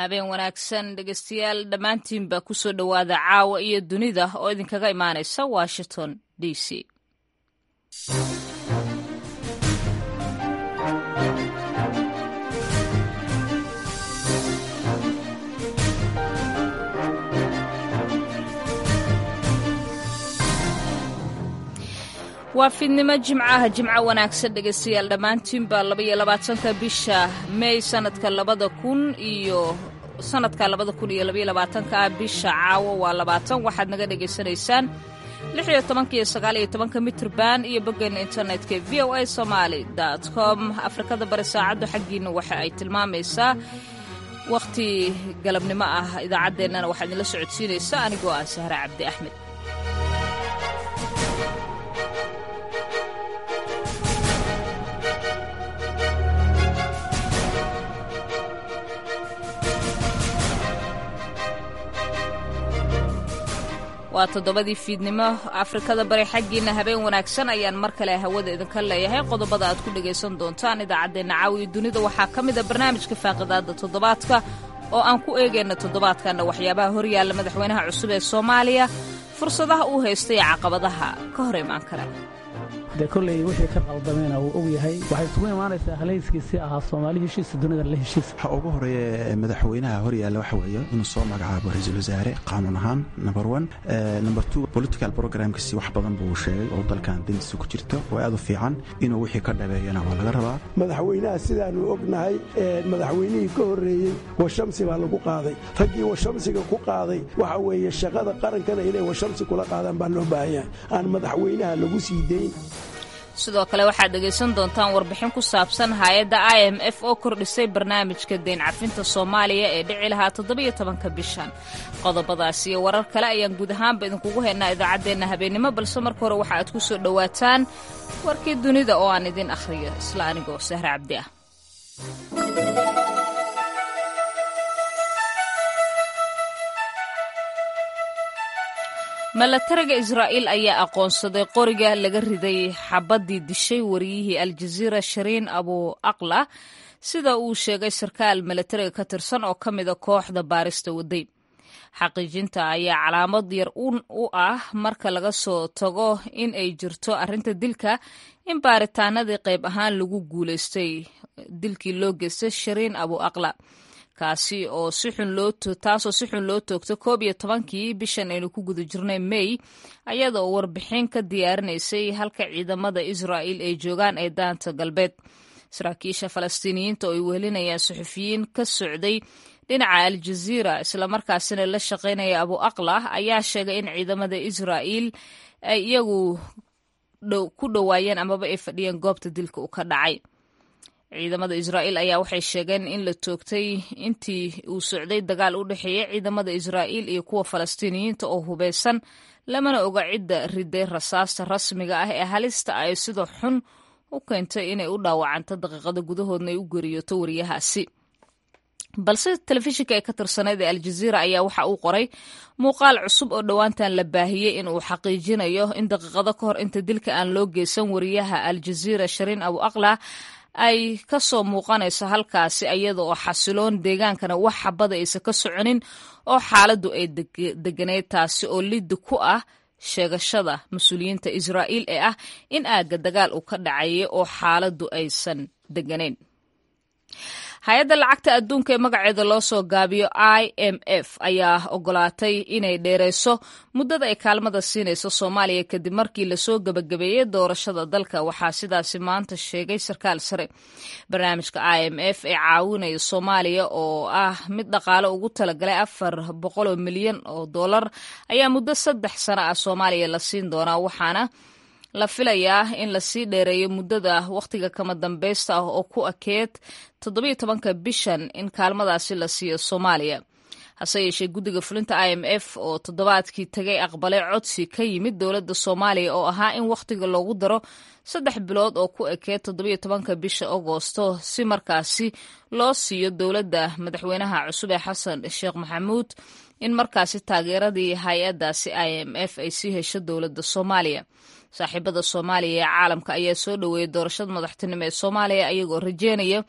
habeen wanaagsan dhegeystayaal dhammaantiinba kusoo dhowaada caawa iyo dunida oo idinkaga imaanaysa washington d c waa fiidnimo jimcaha jimco wanaagsan dhegeystayaal dhammaantiinba labaiyo labaatanka bisha mey sanadka labada kun iyo sanadka labada kun iyo labaiyo labaatanka ah bisha caawo waa labaatan waxaad naga dhegaysanaysaan lix iyo tobanka iyo sagaal iyo tobanka mitrban iyo boggeena internetka v o a somaali dot com afrikada bari saacaddu xaggiina waxa ay tilmaamaysaa wakhti galabnimo ah idaacaddeenana waxaa idinla socodsiinaysa anigoo ah sahre cabdi axmed waa toddobadii fiidnimo afrikada bari xaggiina habeen wanaagsan ayaan mar kale hawada idinka leeyahay qodobada aad ku dhagaysan doontaan idaacaddeenna caawiya dunida waxaa ka mid a barnaamijka faaqidaada toddobaadka oo aan ku eegayna toddobaadkanna waxyaabaha horyaalla madaxweynaha cusub ee soomaaliya fursadaha uu haystay ee caqabadaha ka hor imaan kara dee kolley wixii ka qaldameena wuu og yahay waxay isugu imaanaysaa halayskiisii ahaa soomaali heshiisa dunida la heshiis waxa ugu horeeya madaxweynaha horyaalla waxa weeye inuu soo magacaabo ra-iisul wasaare qaanuun ahaan number one number two political programkiisi wax badan buu sheegay oo dalkan dantiisa ku jirto oo aad u fiican inuu wixii ka dhabeeyana waa laga rabaa madaxweynaha sidaanu ognahay madaxweynihii ka horreeyey washamsi baa lagu qaaday raggii washamsiga ku qaaday waxa weeye shaqada qarankana inay washamsi kula qaadaan baa loo baahan yahay aan madaxweynaha lagu sii dayn sidoo kale waxaad dhegaysan doontaan warbixin ku saabsan hay-adda i m f oo kordhisay barnaamijka deyn cafinta soomaaliya ee dhici lahaa toddobiyo tobanka bishan qodobadaas iyo warar kale ayaan guud ahaanba idinkugu haynaa idaacaddeenna habeennimo balse marka hore waxa aad ku soo dhowaataan warkii dunida oo aan idin akhriyo isla anigoo sahre cabdi ah milatariga israa'iil ayaa aqoonsaday qoriga laga riday xabaddii dishay wariyihii aljaziira shariin abu aqla sida uu sheegay sarkaal milatariga ka tirsan oo ka mida kooxda baarista waday xaqiijinta ayaa calaamad yar u ah marka laga soo tago in ay jirto arrinta dilka in baaritaanadii qayb ahaan lagu guulaystay dilkii loo geystay shariin abu aqla kaasi oo si xun loo taasoo si xun loo toogto koob iyo tobankii bishan aynu ku guda jirnay may ayada oo warbixin ka diyaarinaysay halka ciidamada israa'il ay joogaan ee daanta galbeed saraakiisha falastiiniyiinta oo ay wehelinayaan suxufiyiin ka socday dhinaca aljaziira islamarkaasina la shaqaynaya abu aqlah ayaa sheegay in ciidamada israa'iil ay iyagu ku dhowaayeen amaba ay fadhiyeen goobta dilka u ka dhacay ciidamada israa'iil ayaa waxay sheegeen in la toogtay intii uu socday dagaal u dhexeeya ciidamada israa'iil iyo kuwa falastiiniyiinta oo hubeysan lamana oga cidda riday rasaasta rasmiga ah ee halista ay sida xun u keentay inay u dhaawacanto daqiiqada gudahoodna ay u geriyoto wariyahaasi balse telefishinka ee ka tirsaneyd ee aljaziira ayaa waxa uu qoray muuqaal cusub oo dhowaantan la baahiyey in uu xaqiijinayo in daqiiqado ka hor inta dilka aan loo geysan wariyaha aljaziira shariin abu aqlah ay ka soo muuqanayso halkaasi iyada oo xasiloon deegaankana wax xabada aysan ka soconin oo xaaladdu ay deganeyd taasi oo liddi ku ah sheegashada mas-uuliyiinta israa'iil ee ah in aagga dagaal uu ka dhacayay oo xaaladdu aysan deganayn hay-adda lacagta adduunka ee magaceeda loo soo gaabiyo i m f ayaa ogolaatay inay dheereyso muddada ay kaalmada siinayso soomaaliya kadib markii lasoo gebagabeeyey doorashada dalka waxaa sidaasi maanta sheegay sarkaal sare barnaamijka i m f ee caawinaya soomaaliya oo ah mid dhaqaale ugu talagalay afar boqoloo milyan oo dollar ayaa muddo saddex sano ah soomaaliya la siin doonaa waxaana la filayaa in lasii dheereeyo muddada wakhtiga kama dambaysta ah oo ku akeed toddobiyo tobanka bishan in kaalmadaasi la siiyo soomaaliya hase yeeshee guddiga fulinta i m f oo toddobaadkii tagay aqbalay codsi ka yimid dowladda soomaaliya oo ahaa in wakhtiga loogu daro saddex bilood oo ku ekeed toddobiyo tobanka bisha agoosto si markaasi loo siiyo dowladda madaxweynaha cusub ee xasan sheekh maxamuud in markaasi taageeradii hay-addaasi i m f ay sii hesho dowladda soomaaliya saaxiibada soomaaliya ee caalamka ayaa soo dhoweeyay doorashada madaxtinimo ee soomaaliya ayagoo rajeynaya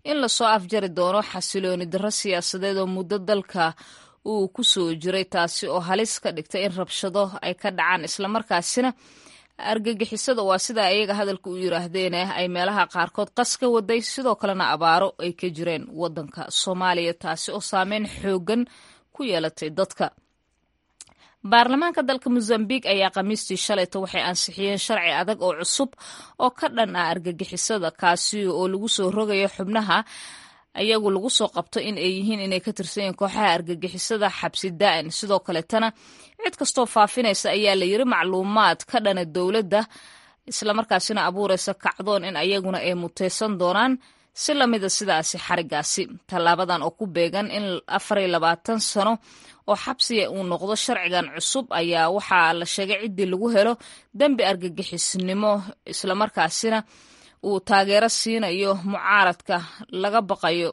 in lasoo afjari doono xasilooni darro siyaasadeed oo muddo dalka uu ku soo jiray taasi oo halis ka dhigtay in rabshado ay ka dhacaan islamarkaasina argagixisada waa sida ayaga hadalka u yiraahdeen ay meelaha qaarkood qas ka waday sidoo kalena abaaro ay ka jireen wadanka soomaaliya taasi oo saameyn xoogan ku yeelatay dadka baarlamaanka dalka mozambiq ayaa khamiistii shalayta waxay ansixiyeen sharci adag oo cusub oo ka dhan ah argagixisada kaasi oo lagu soo rogayo xubnaha ayagu lagu soo qabto in ay yihiin inay ka tirsan yihiin kooxaha argagixisada xabsi daa'in sidoo kaleetana cid kastoo faafinaysa ayaa la yiri macluumaad ka dhana dowladda islamarkaasina abuuraysa kacdoon in ayaguna ay muteysan doonaan si lamida sidaasi xarigaasi tallaabadan oo ku beegan in afar iyo labaatan sano oo xabsiga uu noqdo sharcigan cusub ayaa waxaa la sheegay ciddii lagu helo dembi argagixisnimo islamarkaasina uu taageero siinayo mucaaradka laga baqayo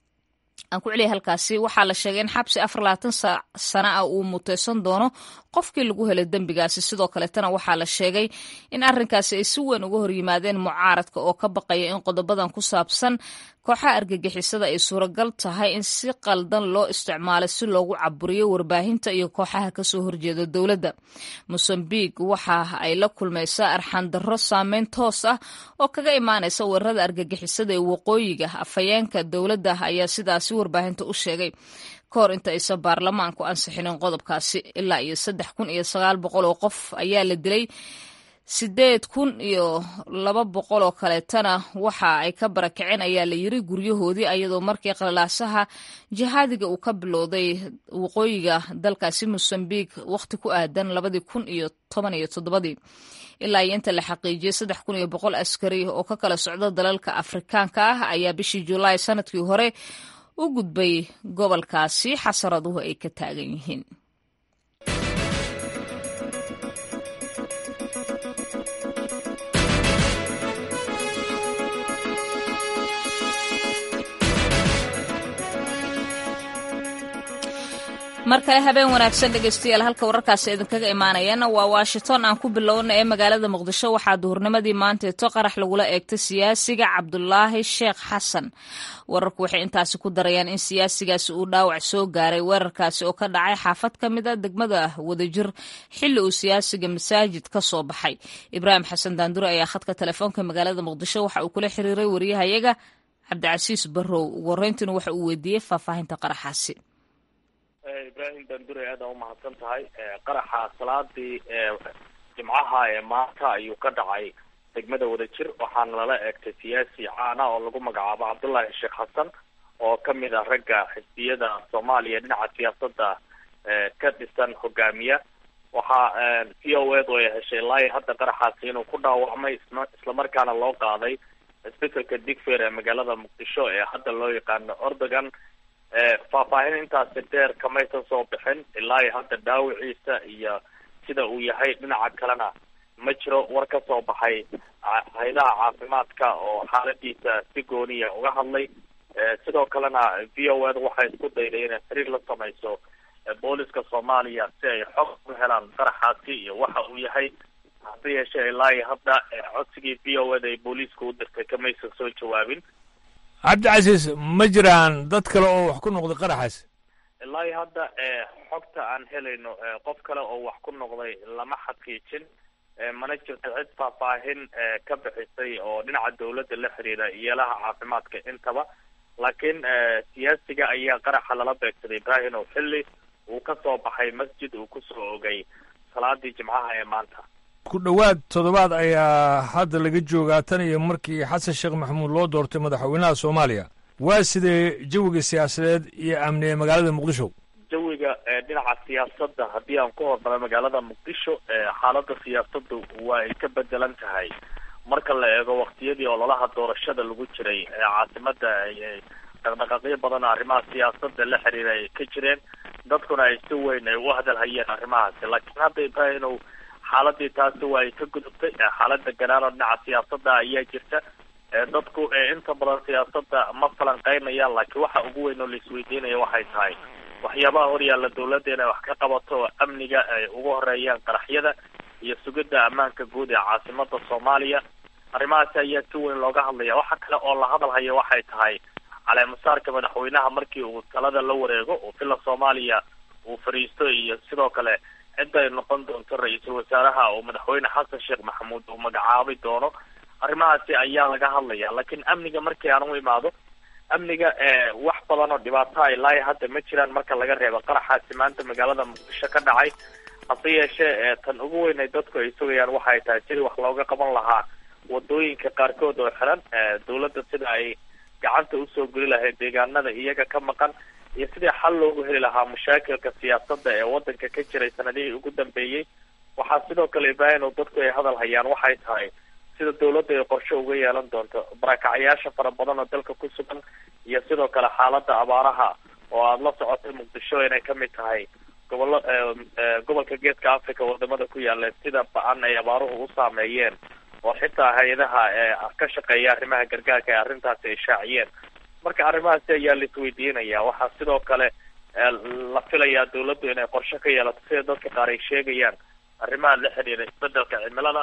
aan ku celiya halkaasi waxaa la sheegay in xabsi afar labaatan sana ah uu muteysan doono qofkii lagu helay dembigaasi sidoo kaleetana waxaa la sheegay in arrinkaasi ay si weyn uga horyimaadeen mucaaradka oo ka baqaya in qodobadan ku saabsan kooxaha argagixisada ay suuragal tahay in si qaldan loo isticmaalo si loogu caburiyo warbaahinta iyo kooxaha kasoo horjeeda dowladda mosambiq waxa ay la kulmaysaa arxandarro saameyn toos ah oo kaga imaanaysa weerarada argagixisada ee waqooyiga afhayeenka dowladda ayaa sidaasi warbaahinta u sheegay kahor inta aysan baarlamaanku ansixinin qodobkaasi ilaa iyo saddex kun iyo sagaal boqol oo qof ayaa la dilay sideed kun iyo laba boqol oo kaleetana waxa ay ka barakaceen ayaa la yiri guryahoodii ayadoo markii qalalaasaha jihaadiga uu ka bilowday waqooyiga dalkaasi mosambiq wakhti ku aadan labadii kun iyo toban iyo toddobadii ilaa iyo inta la xaqiijiyey saddex kun iyo boqol askari oo ka kala socda dalalka afrikaanka ah ayaa bishii julaay sanadkii hore u gudbay gobolkaasi xasaraduhu ay ka taagan yihiin mar kale habeen wanaagsan dhegeystayaal halka wararkaasi idinkaga imaanayana waa washington aan ku bilowna ee magaalada muqdisho waxaa duhurnimadii maanteeto qarax lagula eegtay siyaasiga cabdulaahi sheekh xasan wararku waxay intaasi ku darayaan in siyaasigaasi uu dhaawac soo gaaray weerarkaasi oo ka dhacay xaafad ka mid a degmada wadajir xilli uu siyaasiga masaajid ka soo baxay ibraahim xasan daandure ayaa khadka telefoonka magaalada muqdisho waxa uu kula xiriiray wariyahayaga cabdicasiis barrow ugu horreyntiina waxa uu weydiiyey faahfaahinta qaraxaasi ibrahim bandure aad aa umahadsan tahay qaraxa salaadii jimcaha ee maanta ayuu ka dhacay degmada wadajir waxaana lala eegtay siyaasi caana oo lagu magacaabo cabdullaahi sheekh xasan oo kamid ah ragga xisbiyada soomaaliya dhinaca siyaasada ka dhisan hogaamiya waxaa v o ed ay heshay ilaa hadda qaraxaasi inuu ku dhaawacmay islamarkaana loo qaaday isbetelka digfer ee magaalada muqdisho ee hadda loo yaqaano ordogan faahfaahin intaasi dheer kamaysan soo bixin ilaa iyo hadda dhaawiciisa iyo sida uu yahay dhinaca kalena ma jiro war ka soo baxay haydaha caafimaadka oo xaaladiisa si gooniya uga hadlay sidoo kalena v o ed waxay isku dayday inay xiriir la samayso booliska soomaaliya si ay xog u helaan qaraxaasi iyo waxa uu yahay hase yeeshee ilaa iyo hadda codsigii v o ed ay booliiska u dirtay kamaysan soo jawaabin cabdicasiis ma jiraan dad kale oo wax ku noqday qaraxaas ilaa iyo hadda xogta aan helayno qof kale oo wax ku noqday lama xaqiijin mana jirto cid faahfaahin ka bixisay oo dhinaca dawladda la xiriira yeelaha caafimaadka intaba laakiin siyaasiga ayaa qaraxa lala beegsaday ibrahim oo xilli uu ka soo baxay masjid uu kusoo ogay salaadii jimcaha ee maanta ku dhowaad toddobaad ayaa hadda laga joogaa tan iyo markii xasan sheekh maxamuud loo doortay madaxweynaha soomaaliya waa sidee jawiga siyaasadeed iyo amni ee magaalada muqdisho jawiga dhinaca siyaasadda haddii aan ku hormaro magaalada muqdisho xaalada siyaasaddu waa ay ka bedelan tahay marka la eego waktiyadii ololaha doorashada lagu jiray caasimada dhaqdhaqaaqyo badan oo arrimaha siyaasada la xiriira ay ka jireen dadkuna ay si weyn ay u hadalhayeen arrimahaasi laakiin hadda ibrahim xaaladii taasi waa ay ka gudubtay xaalada ganaano dhinaca siyaasada ayaa jirta dadku inta badan siyaasada ma falanqeynayaan laakiin waxa ugu weyn oo laisweydiinaya waxay tahay waxyaabaha horyaalla dawladda inay wax ka qabato oo amniga ay ugu horeeyaan qaraxyada iyo sugidda ammaanka guud ee caasimada soomaaliya arrimahaasi ayaa si weyn looga hadlaya waxa kale oo la hadalhaya waxay tahay caleemasaarka madaxweynaha markii uu talada la wareego oo villa soomaaliya uu fadhiisto iyo sidoo kale cidda ay noqon doonto ra-iisul wasaaraha oo madaxweyne xasan sheekh maxamuud uu magacaabi doono arrimahaasi ayaa laga hadlaya laakiin amniga markii aan u imaado amniga wax badan oo dhibaato a ilaa hadda ma jiraan marka laga reebo qaraxaasi maanta magaalada muqdisho ka dhacay hase yeeshee tan ugu weyn ay dadku ay sugayaan waxay tahay sidii wax looga qaban lahaa wadooyinka qaarkood oo xiran dawladda sida ay gacanta usoo geli lahayd deegaanada iyaga ka maqan iyo sidii xal loogu heli lahaa mashaakilka siyaasadda ee wadanka ka jiray sanadihii ugu dambeeyey waxaa sidoo kale ibrahim oo dadku ay hadal hayaan waxay tahay sida dawladda ay qorshe uga yeelan doonto barakacyaasha fara badan oo dalka ku sugan iyo sidoo kale xaaladda abaaraha oo aada la socotay muqdisho inay kamid tahay gobollo gobolka geeska africa wadamada ku yaala sida ba-an ay abaaruhu u saameeyeen oo xitaa hay-adaha ka shaqeeya arrimaha gargaarka ee arrintaasi ay shaaciyeen marka arrimahaasi ayaa la isweydiinaya waxaa sidoo kale la filayaa dawladdu inay qorshe ka yeelato sida dadka qaar ay sheegayaan arrimaha la xidhiira isbedelka cimilada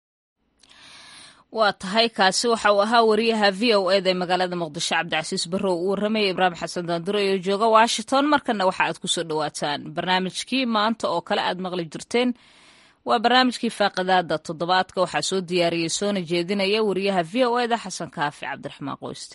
waa tahay kaasi waxa uu ahaa wariyaha v o eda ee magaalada muqdisho cabdicasiis barrow uu warramaya ibraahim xasan daandure oo jooga washington markana waxa aad kusoo dhawaataan barnaamijkii maanta oo kale aad maqli jirteen waa barnaamijkii faaqidaada toddobaadka waxaa soo diyaariyey soona jeedinaya wariyaha v o eda xasan kaafi cabdiraxmaan qoyste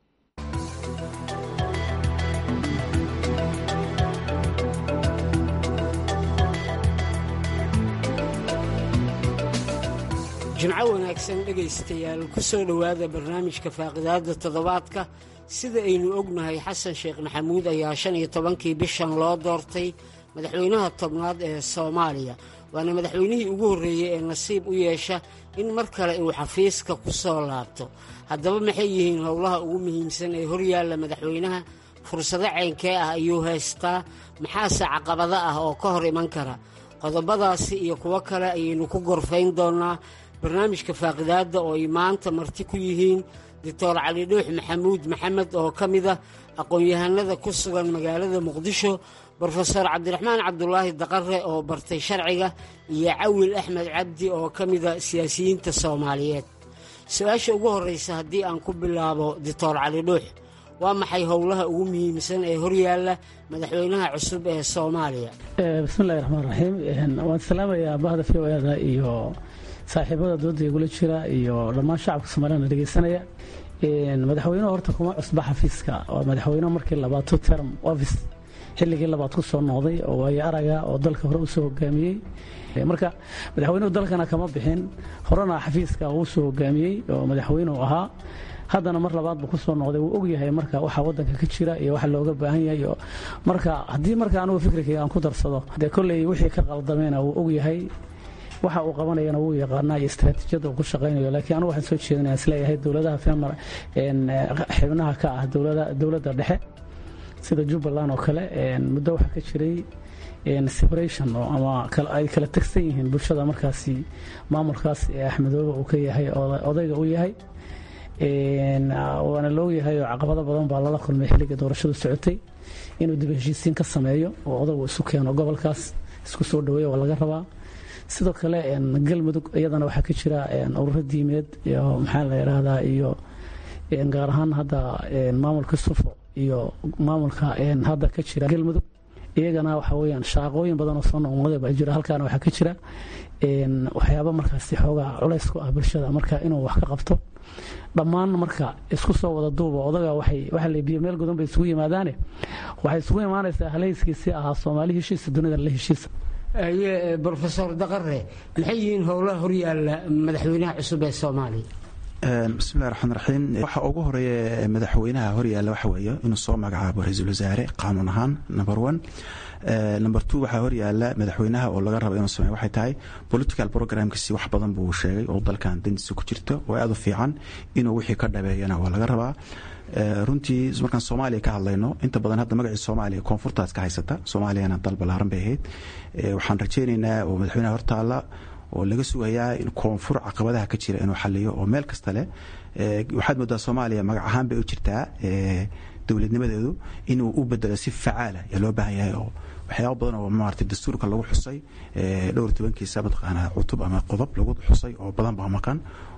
jimco wanaagsan dhegaystayaal ku soo dhowaada barnaamijka faaqidaadda toddobaadka sida aynu ognahay xasan sheekh maxamuud ayaa shan iyo tobankii bishan loo doortay madaxweynaha tobnaad ee soomaaliya waana madaxweynihii ugu horreeyey ee nasiib u yeesha in mar kale uu xafiiska ku soo laabto haddaba maxay yihiin howlaha ugu muhiimsan ee horyaalla madaxweynaha fursado caynkee ah ayuu haystaa maxaase caqabado ah oo ka hor iman kara qodobadaasi iyo kuwo kale ayaynu ku gorfayn doonnaa barnaamijka faaqidaadda oo ay maanta marti ku yihiin doctor cali dhuux maxamuud maxamed oo ka mid ah aqoon-yahanada ku sugan magaalada muqdisho brofeor cabdiraxmaan cabdulaahi daqare oo bartay sharciga iyo cawil axmed cabdi oo ka mida siyaasiyiinta soomaaliyeed su-aasha ugu horraysa haddii aan ku bilaabo doctor cali dhuux waa maxay howlaha ugu muhiimsan ee horyaalla madaxweynaha cusub ee soomaaliya bismillahi raxmaan raxiim waan salaamayaa bahda v o eda iyo saaxiibada dooda igula jira iyo dhammaan shacabka soomaaliyana dhegeysanaya madaxweynuhu horta kuma cusba xafiiska waa madaxweyne markii labaatu term office xilligii labaad ku soo noqday oo waayo araga oo dalka hore usoo hogaamiyey marka madaxweynuhu dalkana kama bixin horena xafiiska uu soo hogaamiyey oo madaxweyneu ahaa haddana mar labaad buu ku soo noqday wuu ogyahay marka waxa wadanka ka jira iyo waxa looga baahan yahay marka haddii marka anugu fikrikayga aan ku darsado dee kolley wixii ka qaldameyna wuu ogyahay waxa uu qabanayana wuu yaqaanaa iyo istaraatiijiyadda uu ku shaqaynayo laakiin anugu waxaan soo jeedinaya isleeyahay dowladaha femar xibnaha ka ah dowladda dhexe sida jubbaland oo kale muddo waxaa ka jiray separation oo ama ay kala tegsan yihiin bulshada markaasi maamulkaas ee axmedoobe uu ka yahay odayga u yahay waana laogyahay oo caqabado badan baa lala kulmay xilligii doorashadu socotay inuu dib heshiisiin ka sameeyo oo odagu isu keeno gobolkaas isku soo dhaweeya waa laga rabaa sidoo kale galmudug iyadana waxaa ka jira ururo diimeed iyo maxaa la yidhaahdaa iyo gaar ahaan hadda maamulka sufo iyo maamulka hadda ka jira galmudug iyagana waxa weyaan shaaqooyin badan oo soo noqnoqday baa jira halkaana waxaa ka jira waxyaaba markaasi xoogaa culays ku ah bulshada marka inuu wax ka qabto dhammaan marka isku soo wada duuba odaga waxa la biyo meel godan bay isugu yimaadaane waxay isugu imaanaysaa halayskiisii ahaa soomaali heshiisa dunida la heshiisa aye brofesor daqare maxay yihiin howlaha horyaalla madaxweynaha cusub ee soomaaliya bismillahi raxmaan raxiim waxa ugu horeeya madaxweynaha horyaalla waxa weeye inuu soo magacaabo ra-iisul wasaare qaanuun ahaan number one number two waxaa horyaalla madaxweynaha oo laga raba inuu sameeyo waxay tahay political programkiisi wax badan buu sheegay oo dalkan dandiisa ku jirto oo aad u fiican inuu wixii ka dhabeeyana waa laga rabaa runtii markaan soomaaliya ka hadlayno inta badan hadda magacii soomaaliya koonfurtaas ka haysata soomaaliyana dal ballaaran bay ahayd waxaan rajaynaynaa oo madaxweynaha hortaalla oo laga sugayaa in koonfur caqabadaha ka jira inuu xaliyo oo meel kasta leh waxaad moodaa soomaaliya magac ahaan bay u jirtaa dowladnimadeedu inuu u bedelo si facaala yaa loo baahan yahay oo waxyaaba badan oo maarata dastuurka lagu xusay dhowr tobankiisa mataqaanaa cutub ama qodob lagu xusay oo badan baa maqan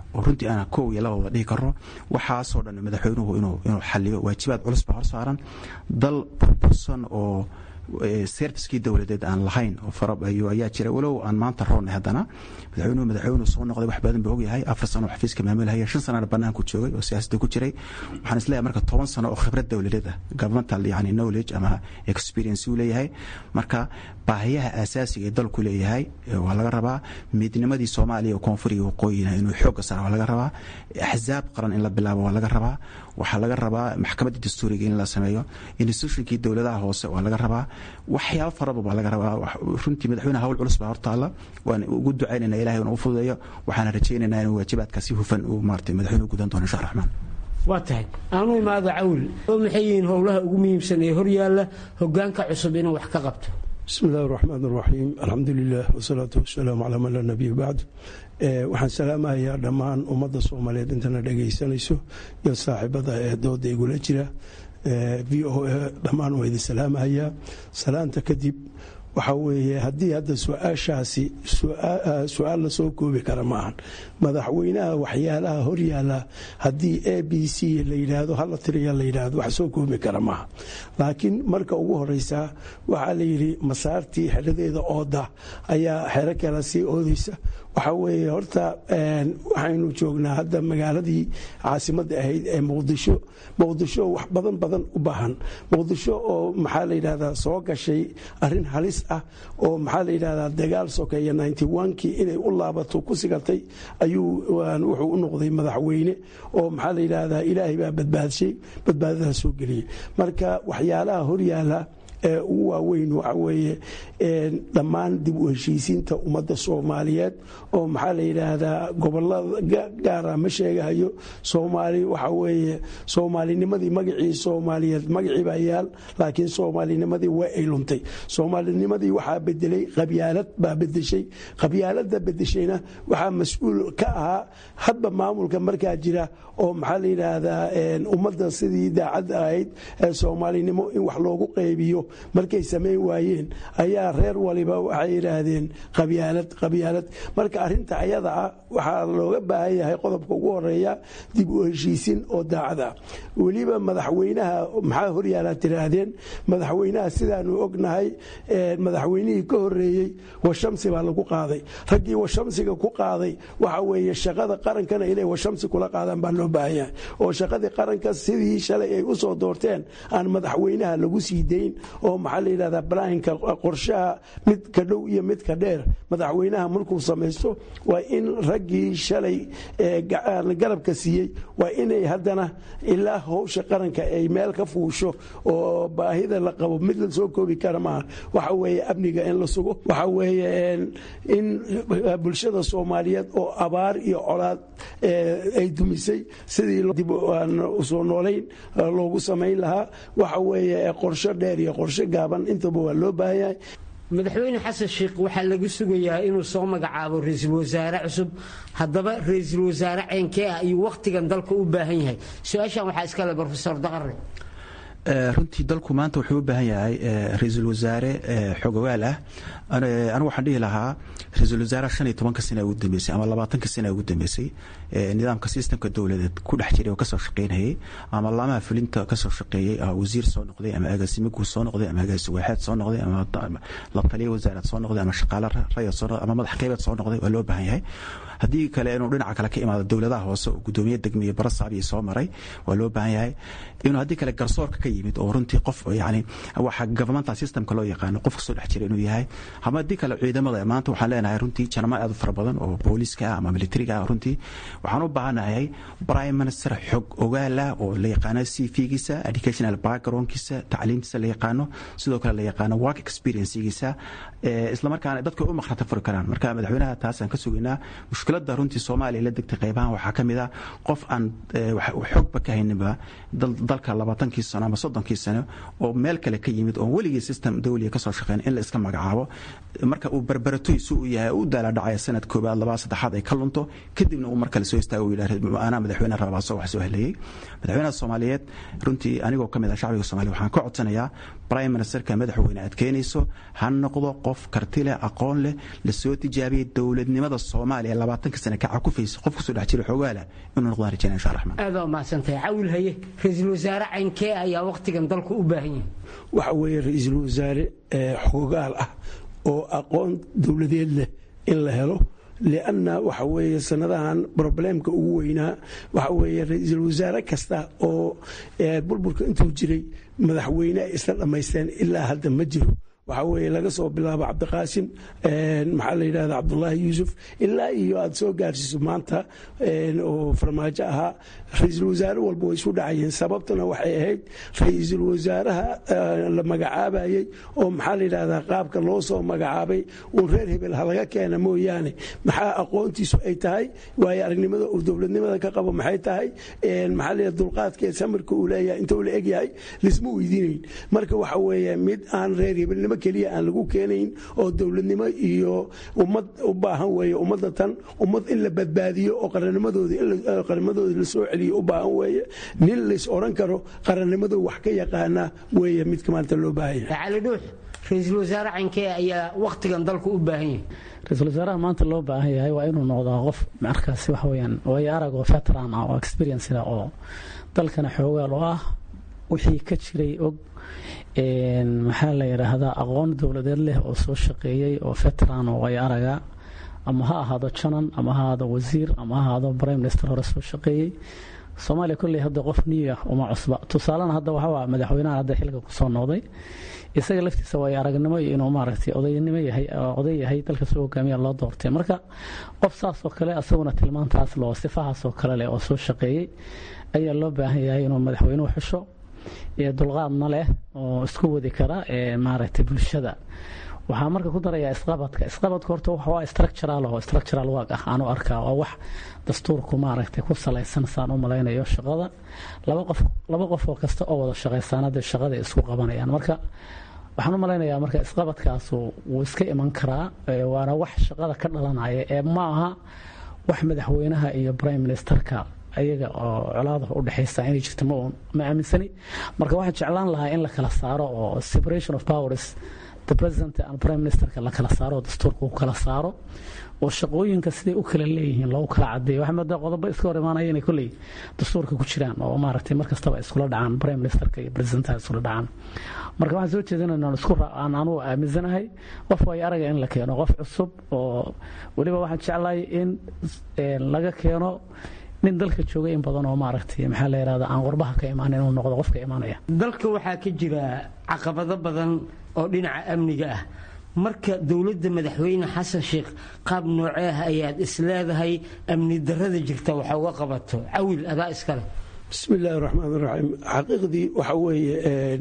oo runtii aan kow iyo labada dhihi karno waxaasoo dhan madaxweynuhu inuu inuu xaliyo waajibaad culus baa hor saaran dal burbursan oo serviskii dowladeed aan lahayn oo fara ayaa jira walow aan maanta roonnay haddana madaxweynuhu madaxweynuhu soo noqday wax badan buu ogyahay afar sano oo xafiiska maamulhaya shan sanana banaanku joogay oo siyaasadda ku jiray waxaan isleeyahay marka toban sano oo khibrad dowladeed ah governmental yani knowledge ama experience uu leeyahay marka baahiyaha asaasiga ee dalku leeyahay waa laga rabaa midnimadii soomaaliya oo koonfuriga waqooyina inuu xoogga saara waa laga rabaa axzaab qaran in la bilaabo waa laga rabaa waxaa laga rabaa maxkamadda dastuuriga in la sameeyo institutionkii dowladaha hoose waa laga rabaa waxyaabo faraba baa laga rabaa runtii madaxweyne hawl culus baa hortaalla waan ugu ducaynayna ilahay inuu fududeeyo waxaana rajaynaynaa inuu waajibaadka si hufan uu maartay madaxweynuhu gudan doono insha raxmaan waa tahay aanu imaado cawl oo maxay yihiin howlaha ugu muhiimsan ee horyaalla hogaanka cusub inuu wax ka qabto bismi illahi raxmaan raxiim alxamdu lilah wasalaatu wasalaamu calaa man laa nabiya bacd waxaan salaamahayaa dhammaan ummadda soomaaliyeed intana dhegaysanayso iyo saaxiibada ee dooda igula jira v o a dhammaan waa idin salaamahayaa salaanta kadib waxaa weeye haddii hadda su-aashaasi su-aal la soo koobi kara ma ahan madaxweynaha waxyaalaha horyaala haddii a b c la yidhaahdo hala tiriya la yidhaahdo wax soo koobi kara maaha laakiin marka ugu horeysa waxaa la yidhi masaartii xeradeeda ooda ayaa xero kale sii oodeysa waxaa weeye horta waxaynu joognaa hadda magaaladii caasimadda ahayd ee muqdisho muqdisho wax badan badan u baahan muqdisho oo maxaa la yidhahdaa soo gashay arin halis ah oo maxaa la yidhahdaa dagaal sokeeya kii inay u laabato ku sigatay ayuu wuxuu u noqday madaxweyne oo maxaa la yidhahdaa ilaahay baa badbaadshay badbaadadaha soo geliyey marka waxyaalaha horyaala ee ugu waaweyn waxa weeye dhammaan dib u heshiisiinta ummadda soomaaliyeed oo maxaa la yidhaahdaa gobolada gaara ma sheegahayo soomaali waxa weeye soomaalinimadii magacii soomaaliyeed magacii baa yaal laakiin soomaalinimadii waa ay luntay soomaalinimadii waxaa bedelay qabyaalad baa bedeshay qabyaalada bedeshayna waxaa mas-uul ka ahaa hadba maamulka markaa jira oo maxaa la yidhaahdaa ummadda sidii daacadda ahayd ee soomaalinimo in wax loogu qaybiyo markay samayn waayeen ayaa reer waliba waxay yidhaahdeen qabyaalad qabyaalad marka arinta ayada ah waxaa looga baahan yahay qodobka ugu horeeya dib u heshiisin oo daacad ah weliba madaxweynaha maxaa horyaala tiraahdeen madaxweynaha sidaanu ognahay madaxweynihii ka horeeyey washamsi baa lagu qaaday raggii washamsiga ku qaaday waxa weeye shaqada qarankana inay washamsi kula qaadaan baa loo baahan yahay oo shaqadii qaranka sidii shalay ay usoo doorteen aan madaxweynaha lagu sii dayn oo maxaa la yidhahdaa balahinka qorshaha mid ka dhow iyo mid ka dheer madaxweynaha markuu samaysto waa in raggii shalay garabka siiyey waa inay haddana ilaa howsha qaranka ay meel ka fuusho oo baahida la qabo mid la soo koobi kara maaha waxa weeye amniga in la sugo waxa weeye in bulshada soomaaliyeed oo abaar iyo colaad ay dumisay sidii dib usoo noolayn loogu samayn lahaa waxa weeye qorsho dheer iyo qorsho gaaban intaba waa loo baahan yahay madaxweyne xasan sheikh waxaa laga sugayaa inuu soo magacaabo ra-iisul wasaare cusub haddaba ra-iisul wasaare ceenkee ah iyo wakhtigan dalka u baahan yahay su-aashan waxaa iskale rofesor daqare runtii dalku maanta wuxuu u baahan yahay ra-iisul wasaare xogogaal ah anigu waxaan dhihi lahaa ra-iisul wasaare shan iyo tobanka sana ugu dambeysay ama labaatanka sana ugu dambeysay nidaamka sistemka dowladeed ku dhex jiray oo kasoo shaqeynayay ama laamaha fulinta kasoo shaqeeyey wasiir soo noqday ama agaasimo guud soo noqday ama agaasi waaxeed soo noqday ama la taliya wasaarad soo noqday ama shaqaale rayad soo noqday ama madax qeybeed soo noqday waa loo baahan yahay haddii kale inuu dhinaca kale ka imaado dowladaha hoose oo gudoomiye degmiye barasabiya soo maray waa loo baahan yahay inuu haddii kale garsoorka ka yimid oo runtii qof yani waxa governmental systemka loo yaqaano qof kasoo dhex jira inuu yahay ama haddii kale ciidamada maanta waxaan leenahay runtii janamo aad u fara badan oo booliiska ah ama militariga ah runtii waxaan u baahanahay prime minister xog ogaal ah oo la yaqaano c v-giisa educational backgroundkiisa tacliimtiisa la yaqaano sidoo kale la yaqaano work experiencegiisa islamarkaana dadka u makhrata furi karaan marka madaxweynaha taasaan ka sugaynaa mushkiladda runtii soomaaliya la degtay qaybahan waxaa ka mid ah qof aan xogba ka hayninba dalka labaatankii sano ama soddonkii sano oo meel kale ka yimid oo weligii system dawliga kasoo shaqeyn in la iska magacaabo marka uu barbaratoy si uu yahay u daaladhacaya sanad koobaad labaa saddexaad ay ka lunto kadibna uu mar kale soo istaago yidhah anaa madaxweyne rabaa soo wax soo heleeyey madaxweynaha soomaaliyeed runtii anigoo ka mid ah shacbiga soomaliya waxaan ka codsanayaa prime ministerka madaxweyne aad keenayso ha noqdo qof karti leh aqoon leh lasoo tijaabiyey dowladnimada soomaaliya labaatanka sane ka cakufaysa qof kusoo dhex jira xoogaala inuu noqdaan rajaynaya insha raxmaan aad waa mahadsantahay cawil haye ra-iisul wasaare caynkee ayaa wakhtigan dalku u baahan yahay waxa weeye ra-iisul wasaare xoogaal ah oo aqoon dowladeed leh in la helo lianna waxa weeye sanadahan broblemka ugu weynaa waxa weeye ra-iisul wasaare kasta oo burburka intuu jiray madaxweyne ay isla dhammaysteen ilaa hadda ma jiro waxaa weeye laga soo bilaabo cabdiqaasim maxaa la yidhahda cabdulaahi yuusuf ilaa iyo aad soo gaarsiiso maanta oo farmaajo ahaa ra-iisul wasaare walba way isu dhacayeen sababtuna waxay ahayd ra-iisul wasaaraha la magacaabayey oo maxaa la yidhahdaa qaabka loo soo magacaabay uun reer hebel halaga keena mooyaane maxaa aqoontiisu ay tahay waayo aragnimada uu dowladnimada ka qabo maxay tahay maxaa la yidhahda dulqaadkeed samirka uu leeyahay intuu la egyahay lisma weydiinayn marka waxa weeye mid aan reer hebelnimo keliya aan lagu keenayn oo dowladnimo iyo ummad u baahan weeye ummadda tan ummad in la badbaadiyo oo qarannimadooda la soo celiyo u baahan weeye nin lays odhan karo qarannimadu wax ka yaqaana weeye midka maanta loo baahan yahay cali dhuux ra-iisul wasaare cankee ayaa wakhtigan dalku u baahan yahay ra-iisul wasaaraha maanta loo baahan yahay waa inuu noqdaa qof markaasi waxa weyaan waayo arag oo veteran ah oo experienceda oo dalkana xoogaal oo ah wixii ka jiray og maxaa la yidhaahdaa aqoon dowladeed leh oo soo shaqeeyey oo veteran oo way araga ama ha ahaado janan ama ha ahaado wasiir ama ha ahaado prime minister hore soo shaqeeyey soomaaliya kolley hadda qof new ah uma cusba tusaalena hadda waxaa madaxweynaha hadda xilka kusoo noqday isaga laftiisa way aragnimo iyo inuu maaragtay odaynimo yahay oday yahay dalka soo hogaamiya loo doortay marka qof saas oo kale asaguna tilmaantaas loo sifahaas oo kale leh oo soo shaqeeyey ayaa loo baahan yahay inuu madaxweynuhu xusho dulqaadna leh oo isku wadi kara maaragtay bulshada waxaa marka ku darayaa isqabadka isqabadka horta waa structural oo structural work ah aanu arkaa waa wax dastuurku maaragtay ku salaysan saan u malaynayo shaqada laba qof laba qof oo kasta oo wada shaqaysaanada shaqada isku qabanayaan marka waxaan u malaynayaa marka isqabadkaasu wuu iska iman karaa waana wax shaqada ka dhalanaya ee ma aha wax madaxweynaha iyo prime ministerka ayaga oo colaada u dhexaysa inay jirto ma aaminsani marka waxaan jeclaan lahaa in la kala saaro oo separation of powers the president and prime ministerka la kala saaro oo dastuurka u kala saaro oo shaqooyinka siday u kala leeyihiin loogu kala cadeeyo waxaa moodaa qodobo iska hor imaanaya inay kolley dastuurka ku jiraan oo maaragtay mar kastaba iskula dhacaan prime ministerka iyo presidentaha iskula dhacaan marka waxaan soo jeedinayna isku aan anugu aaminsanahay qof way araga in la keeno qof cusub oo weliba waxaan jeclahay in laga keeno nin dalka jooga in badan oo maaragtay maxaa la yidhahda aan qurbaha ka imaan inuu noqdo qofka imaanaya dalka waxaa ka jira caqabado badan oo dhinaca amniga ah marka dowladda madaxweyne xasan sheekh qaab noocee ah ayaad isleedahay amni darada jirta waxa uga qabato cawil adaa iskale bismi illaahi raxmaan raxiim xaqiiqdii waxa weeye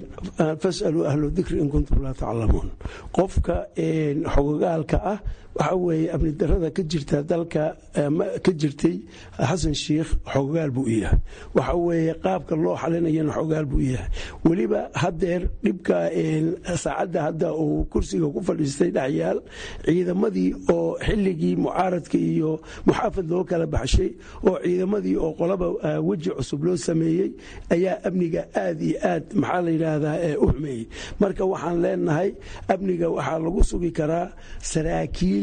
fasaluu ahlu dikri in kuntum laa taclamuun qofka xogogaalka ah waxa weeye amni darada ka jirta dalka ka jirtay xasan sheikh xogogaal buu u yahay waxa weeye qaabka loo xalinayana xogogaal buu u yahay weliba hadeer dhibka saacadda hadda uu kursiga ku fadhiistay dhexyaal ciidamadii oo xilligii mucaaradka iyo muxaafad loo kala baxshay oo ciidamadii oo qolaba weji cusub loo sameeyey ayaa amniga aad iyo aad maxaa la yidhaahdaa u xumeeyey marka waxaan leenahay amniga waxaa lagu sugi karaa saraakiil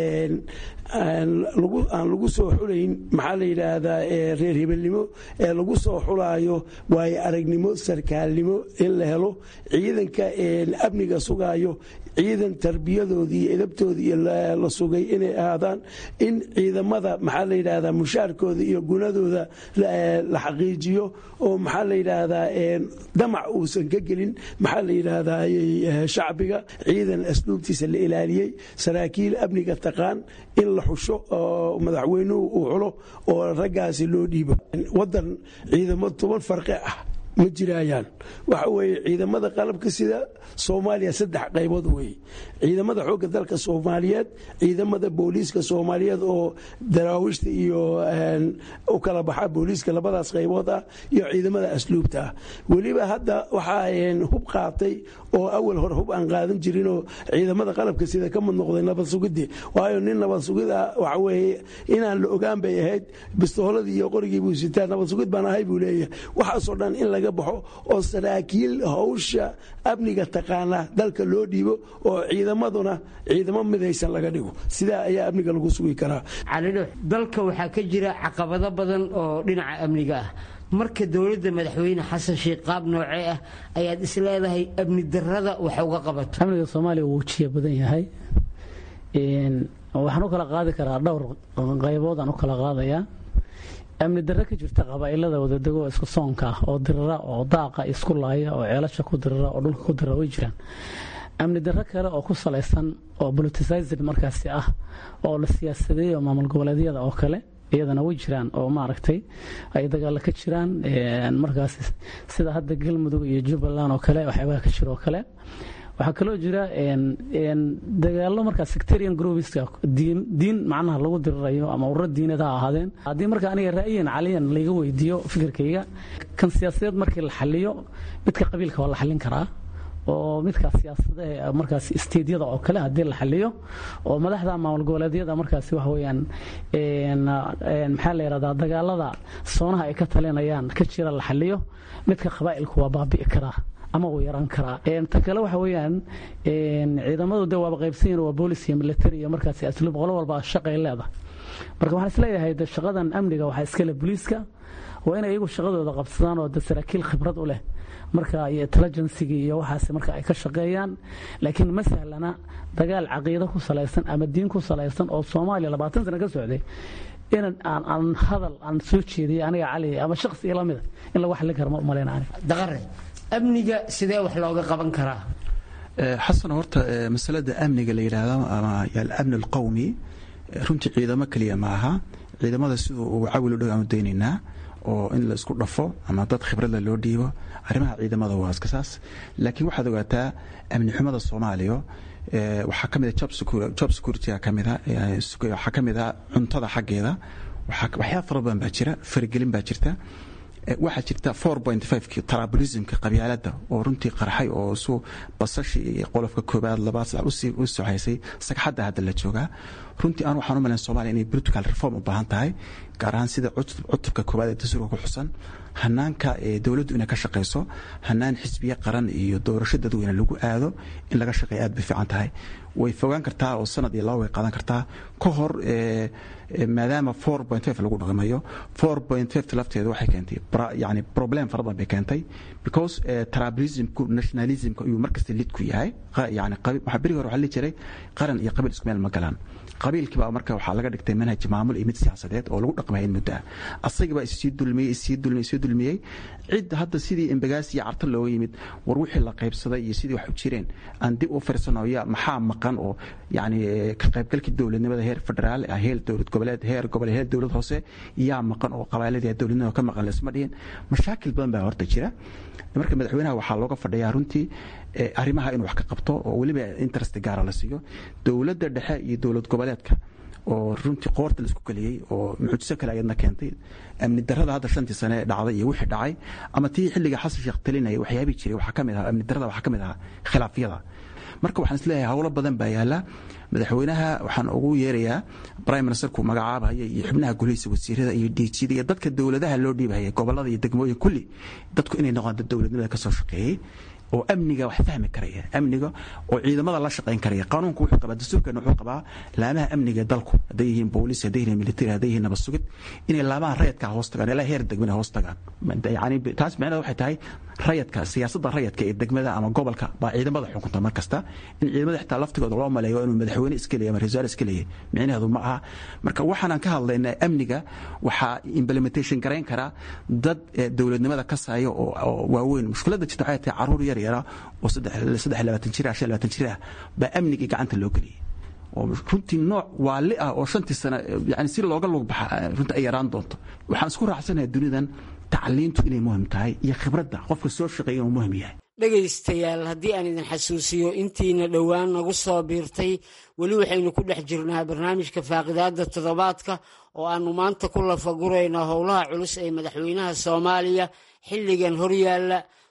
aan lagu soo xulayn maxaa la yidhaahdaa reer hebelnimo ee lagu soo xulaayo waayo aragnimo sarkaalnimo in la helo ciidanka amniga sugaayo ciidan tarbiyadoodii iyo edabtoodii la sugay inay ahaadaan in ciidamada maxaa la yidhaahdaa mushaarkooda iyo gunadooda la xaqiijiyo oo maxaa la yidhaahdaa damac uusan ka gelin maxaa la yidhaahdaa shacbiga ciidan asluubtiisa la ilaaliyey saraakiil amniga taqaan in la xusho oo madaxweynuhu uu xulo oo raggaasi loo dhiibo wadan ciidamo toban farqi ah ma jiraayaan waxa weeye ciidamada qalabka sida soomaaliya saddex qaybood weeye ciidamada xoogga dalka soomaaliyeed ciidamada booliiska soomaaliyeed oo daraawiishta iyo u kala baxa booliiska labadaas qaybood ah iyo ciidamada asluubta ah weliba hadda waxaa hub qaatay oo awal hore hub aan qaadan jirinoo ciidamada qalabka sida ka mid noqday nabad sugidii waayo nin nabad sugid ah waxa weeye inaan la ogaan bay ahayd bistooladii iyo qorigii buu sitaa nabad sugid baan ahay buu leeyahay waxaasoo dhan in laga baxo oo saraakiil hawsha amniga taqaana dalka loo dhiibo oo ciidamaduna ciidamo midaysan laga dhigo sidaa ayaa amniga lagu sugi karaa calidho dalka waxaa ka jira caqabado badan oo dhinaca amniga ah marka dowladda madaxweyne xasan sheekh qaab noocee ah ayaad is leedahay amni darada wax uga qabato amniga soomaaliya wuu jiya badan yahay waxaan u kala qaadi karaa dhowr qaybood aan u kala qaadayaa amni darre ka jirta qabaa'ilada wadadego oo isku soonka ah oo dirira oo daaqa isku laaya oo ceelasha ku dirira oo dhulka ku dirira way jiraan amni darre kale oo ku salaysan oo politicized markaasi ah oo la siyaasadeeyo maamul goboleedyada oo kale iyadana way jiraan oo maaragtay ay dagaalo ka jiraan markaas sida hadda galmudug iyo jubbaland oo kale waxyaabaha ka jira oo kale waxaa kaloo jira dagaalo markaa sectarian groupiska diin diin macnaha lagu dirirayo ama ururo diinad ha ahaadeen haddii marka aniga ra'yiyan caliyan layga weydiiyo fikirkayga kan siyaasadeed markii la xaliyo midka qabiilka waa la xallin karaa oo midkaas siyaasadaha markaas isteedyada oo kale haddii la xaliyo oo madaxda maamul goboleedyada markaasi waxa weeyaan maxaa la yidhahdaa dagaalada soonaha ay ka talinayaan ka jira la xaliyo midka qabaa'ilku waa baabi'i karaa ama uu yaraan karaa tan kale waxa weeyaan ciidamadu de waaba qaybsan yihin waa boolis iyo military iyo markaasi asluub qolo walba shaqay leedahay marka waxaan isleeyahay de shaqadan amniga waxaa iskale booliiska waa inay iyagu shaqadooda qabsadaan oo de saraakiil khibrad u leh marka iyo intelligencigi iyo waxaas marka ay ka shaqeeyaan laakiin ma sahlana dagaal caqiido ku salaysan ama diin ku salaysan oo soomaaliya labaatan sano ka socday in aan aan hadal aan soo jeediyay aniga cali ama shakhsi ila mida in lagu xallin karo ma umalayna aniga daqare amniga sidee wax looga qaban karaa xasan horta masalada amniga la yidhaahdo ama alamni alqowmi runtii ciidamo keliya ma aha ciidamada siduu uu cawil u dhow aanu daynaynaa oo in la isku dhafo ama dad khibradla loo dhiibo arrimaha ciidamada waa iska saas laakiin waxaad ogaataa amni xumada soomaaliya waxaa ka mid a job security ka mida waxaa ka mid a cuntada xaggeeda waxyaaba fara badan baa jira faragelin baa jirta waxaa jirta ki trablismka qabyaalada oo runtii qarxay oo su basashi iyo qolofka koobaad labaad saddex u soxaysay sagxadda hadda la joogaa runtii aan waxaan u malayn somalia inay political reform u baahan tahay gaar ahaan sida cutubka koobaad ee dastuurka ku xusan hanaanka dowladdu inay ka shaqayso hanaan xisbiye qaran iyo doorasho dadweyne lagu aado in laga shaqeeya aad bay fiican tahay way fogaan kartaa oo sanad iyo laba way qaadan kartaa ka hor maadaama lagu dhaqmayo lafteeda waxay keentay yani problem fara badan bay keentay because tribalismku nationalismka ayuu markasta lid ku yahay yani berigi hore waxaa lihi jiray qaran iyo qabiil isku meel ma galaan qabiilkiiba marka waxaa laga dhigtay manhaj maamul iyo mid siyaasadeed oo lagu dhaqmaya in muddo ah asagibaa issii dulmiyey issii dulmiyey issii dulmiyey cid hadda sidii embagaas iyo carta looga yimid war wixii la qaybsaday iyo sidii wax u jireen aan dib u firsano ya maxaa maqan oo yani ka qaybgalkii dowladnimada heer federaal heer dowlad goboleed heer gobol heer dowlad hoose yaa maqan oo qabaaladii dowladnimada ka maqan laisma dhihin mashaakil badan baa horta jira marka madaxweynaha waxaa looga fadhiyaa runtii arrimaha inuu wax ka qabto oo weliba interest gaara la siiyo dowladda dhexe iyo dowlad goboleedka oo runtii qoorta laisku geliyey oo mucjiso kale ayadna keentay amni darada hadda shantii sane dhacday iyo wixii dhacay ama tii xilliga xasan sheekh talinaya waxyaabii jiray waxaa ka mid ahaa amni darada waxaa ka mid ahaa khilaafyada marka waxaan isleeyahay howlo badan baa yaala madaxweynaha waxaan ugu yeerayaa prime ministerku magacaabaya iyo xubnaha golihiisa wasiirada iyo diijyada iyo dadka dowladaha loo dhiibahaya gobolada iyo degmooyin kulli dadku inay noqdaan dad dowladnimada kasoo shaqeeyey oo amniga wax fahmi karaya amniga oo ciidamada la shaqayn karaya qanuunku wuxuu qabaa dastuurkeena wuxuu qabaa laamaha amniga dalku hadday yihiin booliis hadday yihiin military hadday yihiin nabad sugid inay laamaha rayadka hoos tagaan ilaa heer degmada hoos tagaan yani taas micnaheed waxay tahay rayadka siyaasadda rayadka ee degmada ama gobolka baa ciidamada xukunta mar kasta in ciidamada xitaa laftigooda loo maleeyo inuu madaxweyne iska leeyahy ama rasaal iska leeyahy micnaheedu ma aha marka waxaanan ka hadlaynaa amniga waxaa implementation garayn karaa dad dowladnimada kasaya oo waaweyn mushkiladda jirta waxay tahay caruur yar yara oo saddex labaatan jir ah shan labaatan jir ah baa amnigii gacanta loo geliyey oo runtii nooc waali ah oo shantii sano yani si looga lug baxa runtii ay yaraan doonto waxaan isku raacsanahay dunidan tacliintu inay muhim tahay iyo khibradda qofka soo shaqeeya inuu muhim yahay dhegaystayaal haddii aan idin xasuusiyo intiina dhowaan nagu soo biirtay weli waxaynu ku dhex jirnaa barnaamijka faaqidaadda toddobaadka oo aannu maanta ku lafagurayno howlaha culus ee madaxweynaha soomaaliya xilligan horyaalla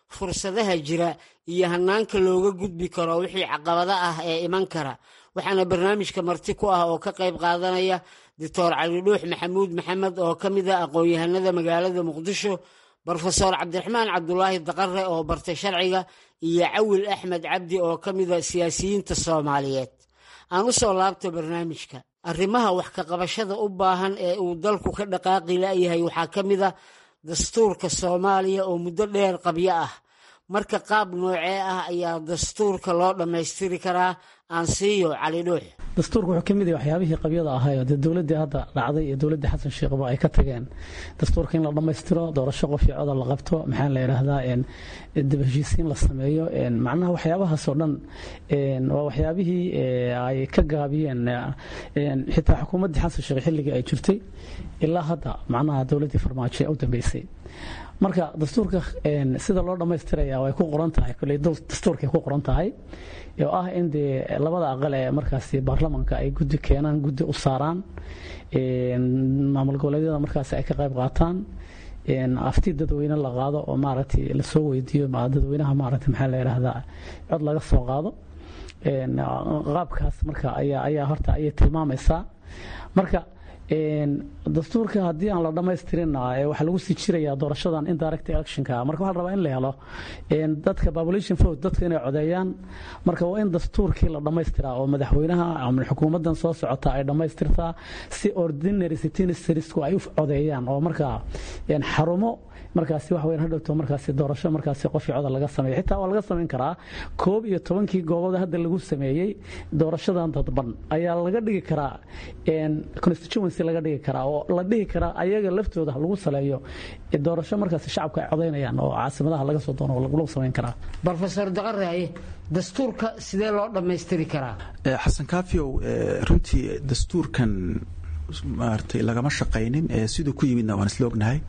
fursadaha jira iyo hanaanka looga gudbi karo wixii caqabado ah ee iman kara waxaana barnaamijka marti ku ah oo ka qayb qaadanaya doctor cali dhuux maxamuud maxamed oo ka mid ah aqoon-yahanada magaalada muqdisho brofesor cabdiraxmaan cabdulaahi daqare oo bartay sharciga iyo cawil axmed cabdi oo ka mida siyaasiyiinta soomaaliyeed aan u soo laabto barnaamijka arrimaha wax ka qabashada u baahan ee uu dalku ka dhaqaaqi la'yahay waxaa ka mid a dastuurka soomaaliya oo muddo dheer qabyo ah marka qaab noocee ah ayaa dastuurka loo dhammaystiri karaa aan siiyo cali dhuux dastuurka wuxuu ka mid yahay waxyaabihii qabyada ahaayoo dee dowladdii hadda dhacday iyo dowladdii xasan sheekhba ay ka tageen dastuurka in la dhammaystiro doorasho qof iyo coda la qabto maxaa la yidhaahdaa dib heshiisiin la sameeyo macnaha waxyaabahaasoo dhan waa waxyaabihii ay ka gaabiyeen xitaa xukuumaddii xasan sheekh xilligii ay jirtay ilaa hadda macnaha dowladdii farmaajo ee u dambeysay marka dastuurka sida loo dhammaystiraya way ku qoran tahay koley dastuurkay ku qoran tahay oo ah in dee labada aqal ee markaasi baarlamanka ay guddi keenaan guddi u saaraan maamul goboleedyada markaasi ay ka qayb qaataan afti dadweyne la qaado oo maaragtay lasoo weydiiyo dadweynaha maaragtay maxaa la yidhaahdaa cod laga soo qaado qaabkaas marka ayaa ayaa horta ayay tilmaamaysaa marka dastuurka haddii aan la dhammaystirin waxaa lagu sii jirayaa doorashadan indirect electionka marka waxaa la rabaa in la helo dadka population vote dadka inay codeeyaan marka waa in dastuurkii la dhammaystiraa oo madaxweynaha ama xukuumaddan soo socota ay dhammaystirtaa si ordinary citizensku ay u codeeyaan oo markaa xarumo markaasi wax weyn hadhowto markaasi doorasho markaasi qofii coda laga sameeyo xitaa waa laga samayn karaa koob iyo tobankii goobood hadda lagu sameeyey doorashadan dadban ayaa laga dhigi karaa constituency laga dhigi karaa oo la dhihi karaa ayaga laftooda lagu saleeyo doorasho markaasi shacabka ay codaynayaan oo caasimadaha laga soo doono lagu samayn karaa brofesor daqaraye dastuurka sidee loo dhammaystiri karaa xasan kaafiyow runtii dastuurkan maaragtay lagama shaqaynin siduu ku yimidna waan isla ognahay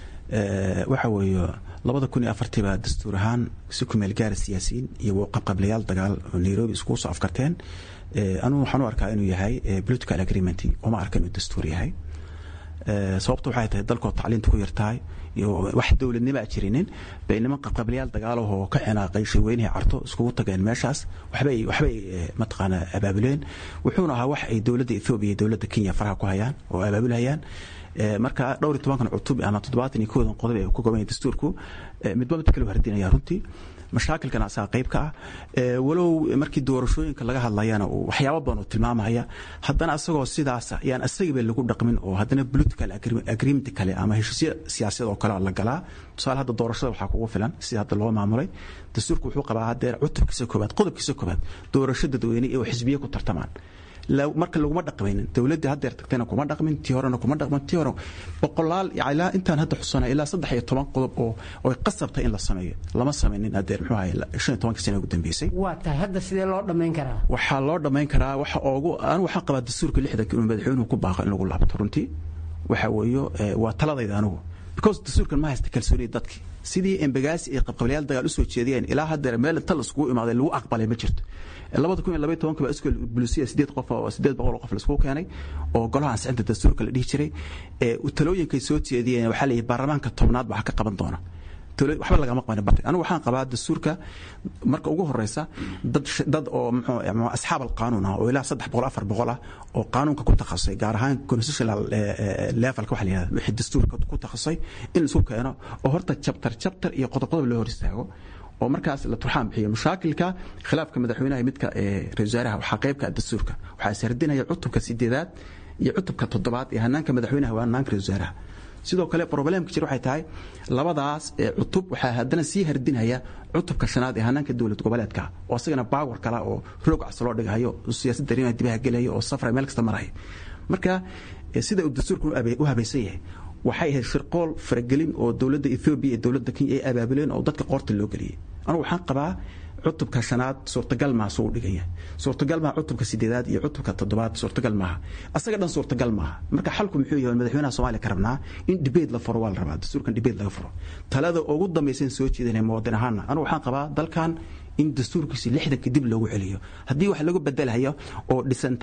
waxa weeye labada kun iyo afartii baa dastuur ahaan si ku meel gaara siyaasiyiin iyo qabqablayaal dagaal oo nairobi iskugu soo afkarteen anugu waxaan u arkaa inuu yahay political agreement uma arka inuu dastuur yahay sababta waxay tahay dalkoo tacliinta ku yartahay iyo wax dowladnimo a jirinin bay niman qabqablayaal dagaalahoo ka cinaaqay shirweynihii carto iskugu tageen meeshaas waxbay waxbay mataqaana abaabuleen wuxuuna ahaa wax ay dowladda ethoobiya iyo dowladda kenya faraha ku hayaan oo abaabulhayaan marka dhowr iyo tobankan cutub ama toddobaatan iyo koodan qodob ee ku goban dastuurku midba midka kale hardinaya runtii mashaakilkan asaga qayb ka ah walow markii doorashooyinka laga hadlayana waxyaabo badan oo tilmaamaya haddana asagoo sidaas yaan asagaba lagu dhaqmin oo haddana political agreement kale ama heshiisyo siyaasadeed oo kale la galaa tusaale hadda doorashada waxaa kugu filan sida hadda loo maamulay dastuurku wuxuu qabaa hadeer cutubkiisa koobaad qodobkiisa koobaad doorasho dadweyne iyo xisbiye ku tartamaan marka laguma dhaqmaynin dowladdii haddeer tagtayna kuma dhaqmin tii horena kuma dhaqmin tii hore boqolaal ilaa intaan hadda xusanay ilaa saddex iyo toban qodob oo oy qasabtay in la sameeyo lama samaynin haddeer muxuu ahay shan iyo tobankii sana ugu dambeysay waa tahay hadda sidee loo dhammayn karaa waxaa loo dhammayn karaa waxa oogu anigu waxaan qabaa dastuurka lixdanka inuu madaxweynuhu ku baaqo in lagu laabto runtii waxa weeyo waa taladayda anigu because dastuurkan ma haysta kalsoonida dadkii sidii embagaasi ay qabqablayaal dagaal usoo jeediyeen ilaa haddeer meel inta laiskugu imaaday lagu aqbalay ma jirto labada kun iyo labaiy tobanka baa iskool bulisiya sideed qof oo sideed boqol oo qof laiskugu keenay oo golaha ansixinta dastuurka la dhihi jiray talooyinkay soo jeediyeen waxaa la yidhi baarlamaanka tobnaad baa ka qaban doona waxba lagama qabanin bartay anigu waxaan qabaa dastuurka marka ugu horeysa dad dad oo muxuu asxaab alqaanuun ah oo ilaa saddex boqol afar boqol ah oo qaanuunka ku takhasusay gaar ahaan constitutional levelka waxa la yihahda wixii dastuurka ku takhasusay in laisku keeno oo horta chapter chapter iyo qodob qodob loo hor istaago oo markaas la turxaan bixiyo mashaakilka khilaafka madaxweynaha midka ra-isul wasaaraha waxaa qaybka dastuurka waxaa ishardinaya cutubka sideedaad iyo cutubka toddobaad ee hanaanka madaxweynaha waa hanaanka ra-isul wasaaraha sidoo kale problemka jir waxay tahay labadaas cutub waxaa haddana sii hardinaya cutubka shanaad ee hanaanka dowlad goboleedka oo asagana baawar kala oo roog cas loo dhigayo siyaasadda arrimaha dibaha gelaya oo safra meel kasta maraya marka sida uu dastuurku u habaysan yahay waxay ahayd shirqool faragelin oo dowladda ethoobiya iyo dowladda kenya ay abaabuleen oo dadka qoorta loo geliyey anugu waxaan qabaa cutubka shanaad suurtagal maaha suu u dhigan yahay suurtagal maaha cutubka sideedaad iyo cutubka toddobaad suurtagal maaha asaga dhan suurtagal maaha marka xalku muxuu yahay madaxweynaha soomaaliya ka rabnaa in debate la furo waa la rabaa dastuurkan debate laga furo talada ugu dambaysan soo jeedanay muwadin ahaana anigu waxaan qabaa dalkan in dastuurkiisi lixdanka dib loogu celiyo haddii wax lagu bedelhayo oo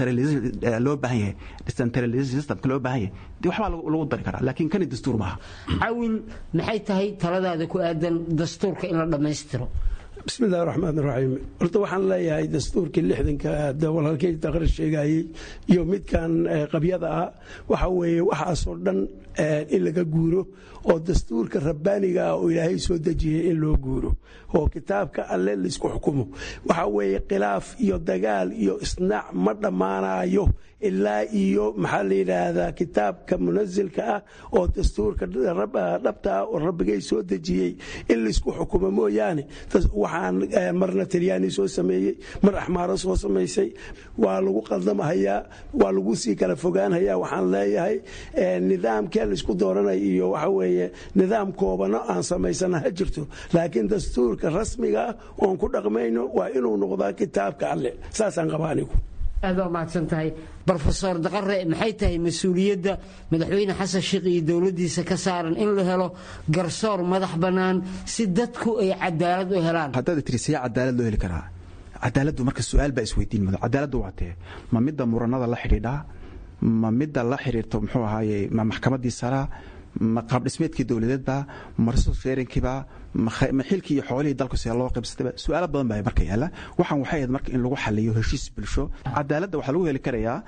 loo baahan yahay decentralization systemka loo baahan yahay dee waxbaa lagu dari karaa laakiin kani dastuur maaha cawil maxay tahay taladaada ku aadan dastuurka in la dhammaystiro bismi illahi raxmaan raxiim horta waxaan leeyahay dastuurkii lixdanka walaalkay taqrir sheegayey iyo midkan qabyada ah waxa weeye waxaasoo dhan in laga guuro oo dastuurka rabbaaniga ah oo ilaahay soo dejiyey in loo guuro oo kitaabka alle laisku xukumo waxa weeye khilaaf iyo dagaal iyo isnaac ma dhammaanayo ilaa iyo maxaa la yidhaahdaa kitaabka munasilka ah oo dastuurka dhabta ah oo rabbigay soo dejiyey in laisku xukumo mooyaane waxaan marna talyaani soo sameeyey mar axmaaro soo samaysay waa lagu qaldamahayaa waa lagu sii kala fogaanhayaa waxaan leeyahay nidaamkee laisku dooranay iyo waxa weeye nidaam koobano aan samaysana ha jirto laakiin dastuurka rasmiga ah oon ku dhaqmayno waa inuu noqdaa kitaabka alle saasaan qabaa anigu aad waa mahadsan tahay brofesor daqare maxay tahay mas-uuliyadda madaxweyne xasan sheekh iyo dowladdiisa ka saaran in la helo garsoor madax bannaan si dadku ay cadaalad u helaan haddaad tiri see cadaalad loo heli karaa cadaaladdu marka su-aal baa isweydiin mudan cadaaladdu waa tee ma midda muranada la xidhiidhaa ma midda la xidhiirto muxuu ahaaye ma maxkamaddii saraa ma qaabdhismeedkii dowladeedba ma resource sharingkiiba ma xilkii iyo xoolihii dalku see loo qaybsatayba su-aalo badan baa marka yaalla waxaan waxay ahayd marka in lagu xaliyo heshiis bulsho cadaaladda waxaa lagu heli karayaa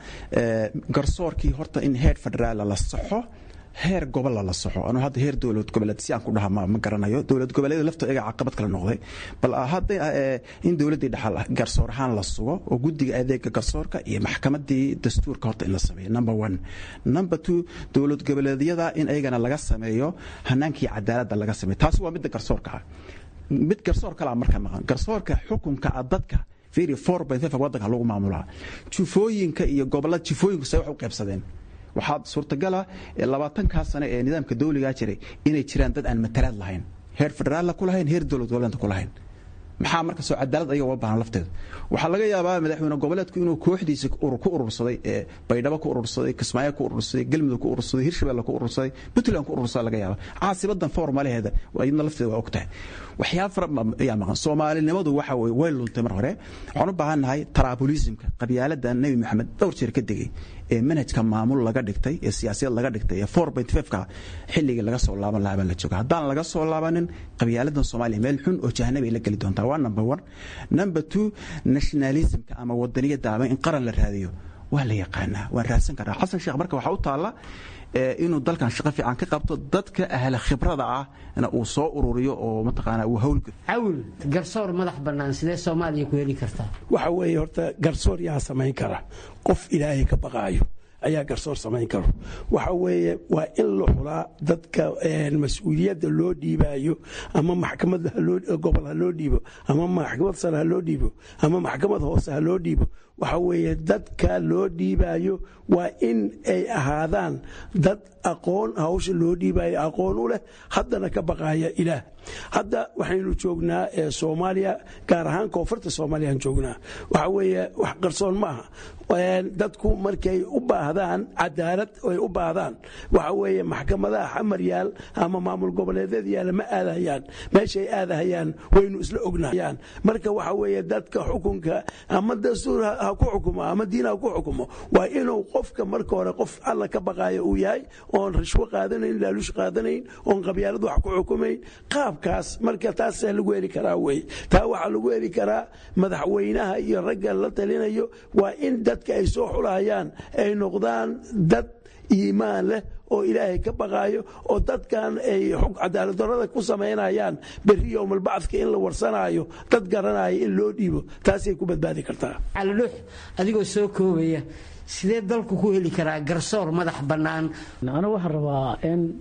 garsoorkii horta in heer federaala la saxo heer gobolla la soxo anuu hadda heer dowlad goboleed si aan ku dhaha ma garanayo dowlad goboleed lafto iyaga caqabad kala noqday bal hadda in dowladdii dhaxal garsoor ahaan la sugo oo guddiga adeega garsoorka iyo maxkamadii dastuurka horta in la sameeyo number one number two dowlad goboleedyada in ayagana laga sameeyo hanaankii cadaaladda laga sameeyo taasi waa midda garsoorka ah mid garsoor kalaa marka maqan garsoorka xukunka dadka fiiri four point five waddanka lagu maamulaa jufooyinka iyo gobollada jufooyinku say wax u qaybsadeen waxaa suurtagala labaatankaa sane ee nidaamka dawligaa jiray inay jiraan dad aan matalaad lahayn heer federaalla ku lahayn heer dowlad goboleedka ku lahayn maxaa marka soo cadaalad ayaga uga baahan lafteeda waxaa laga yaabaa madaxweyne goboleedku inuu kooxdiisa ku urursaday ee baydhabo ku urursaday kismaayo ku urursaday galmudug ku urursaday hirshabelle ku urursaday puntland ku urursaday laga yaaba caasibadan formalaheeda iyadna lafteeda waa og tahay waxyaaba fara ayaa maqan soomaalinimadu waxa weye way luntay mar hore waxaan u baahan nahay taraabulisimka qabyaalada nebi maxamed dhowr jeer ka degay ee manhajka maamul laga dhigtay ee siyaasiyad laga dhigtay ee four point five ka xilligii laga soo laaban lahaa baa la jooga haddaan laga soo laabanin qabyaaladan soomaaliya meel xun oo jahannab ay la geli doontaa waa number one number two nationalismka ama wadaniyadda ama in qaran la raadiyo waa la yaqaanaa waan raadsan karaa xasan sheekh marka waxaa u taalla inuu dalkan shaqo fiican ka qabto dadka ahla khibrada ah na uu soo ururiyo oo mataqaanaa uu hawlgalo cawil garsoor madax bannaan sidee soomaaliya ku heli kartaa waxa weeye horta garsoor yaa samayn kara qof ilaahay ka baqaayo ayaa garsoor samayn karo waxa weeye waa in la xulaa dadka mas-uuliyadda loo dhiibaayo ama maxkamad gobol ha loo dhiibo ama maxkamad sare ha loo dhiibo ama maxkamad hoose ha loo dhiibo waxa weeye dadka loo dhiibaayo waa in ay ahaadaan dad aqoon hawsha loo dhiibayo aqoon u leh haddana ka baqaaya ilaah hadda waxaynu joognaa soomaaliya gaar ahaan koonfurta soomaaliyaan joognaa waxa weeye wax qarsoon ma aha dadku markay u baahdaan cadaalad ay u baahdaan waxa weeye maxkamadaha xamar yaal ama maamul goboleedyad yaala ma aadahayaan meeshay aadahayaan waynu isla ognayaan marka waxa weeye dadka xukunka ama dastuur ha ku xukumo ama diin ha ku xukumo waa inuu qofka marka hore qof alla ka baqaayo uu yahay oon rishwo qaadanayn laaluush qaadanayn oon qabyaalad wax ku xukumayn qaabkaas marka taasaa lagu heli karaa wey taa waxaa lagu heli karaa madaxweynaha iyo ragga la talinayo waa in dadka ay soo xulahayaan ay noqdaan dad iimaan leh oo ilaahay ka baqaayo oo dadkan ay cadaaladdarrada ku samaynayaan berri yowmalbacdka in la warsanaayo dad garanaya in loo dhiibo taasay ku badbaadi kartaa calidhuux adigoo soo koobaya sidee dalku ku heli karaa garsoor madax bannaan anigu waxaan rabaa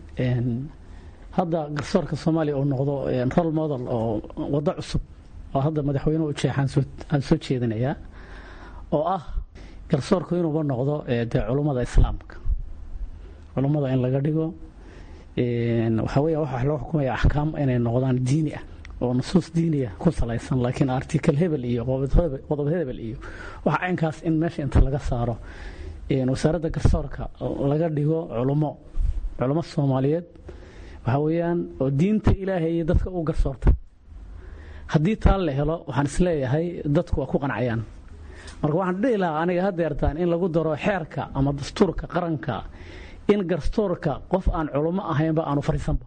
in hadda garsoorka soomaaliya uu noqdo rol model oo waddo cusub oo hadda madaxweynuhu ujeexaan aan soo jeedinayaa oo ah garsoorku inuuba noqdo dee culummada islaamka culummada in laga dhigo waxaa weya waxa loo xukumaya axkaam inay noqdaan diini ah oo nusuus diiniya ku salaysan laakiin article hebel iyo qodob hebel iyo waxa caynkaas in meesha inta laga saaro wasaaradda garsoorka laga dhigo culummo culummo soomaaliyeed waxaa weeyaan oo diinta ilaahay iyo dadka u garsoorta haddii taa la helo waxaan isleeyahay dadku waa ku qancayaan marka waxaan dhihi lahaa aniga hadeertaan in lagu daro xeerka ama dastuurka qaranka in garstoorka qof aan culummo ahaynba aanu fariisanba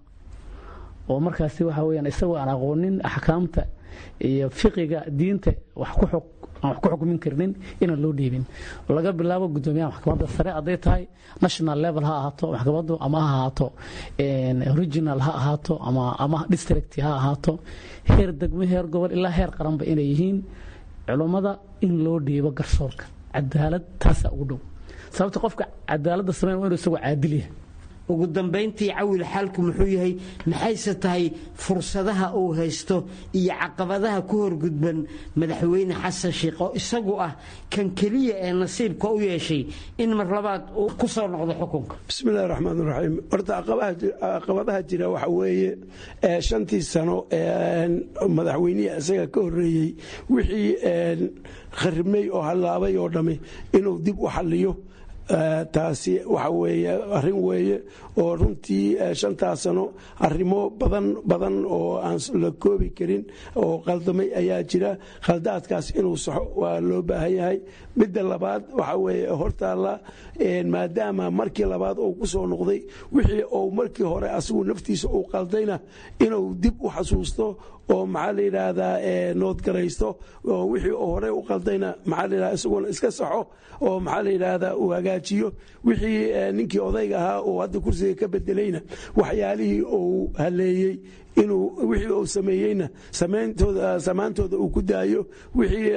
oo markaasi waxa weyaan isagoo aan aqoonin axkaamta iyo fiqiga diinta wax ku xog aan wax ku xukmin karnin inaan loo dhiibin laga bilaabo guddoomiyaha maxkamadda sare hadday tahay national level ha ahaato maxkamaddu ama ha ahaato original ha ahaato ama ama district ha ahaato heer degmo heer gobol ilaa heer qaranba inay yihiin culummada in loo dhiibo garsoorka cadaalad taasaa ugu dhow sababta qofka cadaaladda sameyn waa inuu isagoo caadil yahay ugu dambayntii cawil xaalku muxuu yahay maxayse tahay fursadaha uu haysto iyo caqabadaha ku horgudban madaxweyne xasan sheikh oo isagu ah kan keliya ee nasiibka u yeeshay in mar labaad uu ku soo noqdo xukunka bismillahi raxmaan raxiim horta caqabadaha jira waxa weeye shantii sano madaxweynihii isaga ka horeeyey wixii kharibmay oo hallaabay oo dhammi inuu dib u xalliyo taasi waxa weeye arrin weeye oo runtii shantaa sano arrimo badan badan oo aan la koobi karin oo qaldamay ayaa jira khaldaadkaas inuu saxo waa loo baahan yahay midda labaad waxa weeye hortaalla maadaama markii labaad uu ku soo noqday wixii uu markii hore asigu naftiisa uu qaldayna inuu dib u xasuusto oo maxaa la yidhaahdaa noodgaraysto oo wixii uu hore u qaldayna maxaa la yidhahdaa isaguna iska saxo oo maxaa la yidhaahdaa uu hagaajiyo wixii ninkii odayga ahaa uu hadda kursiga ka bedelayna waxyaalihii uu haleeyey inuu wixii uu sameeyeyna samaantooda uu ku daayo wixii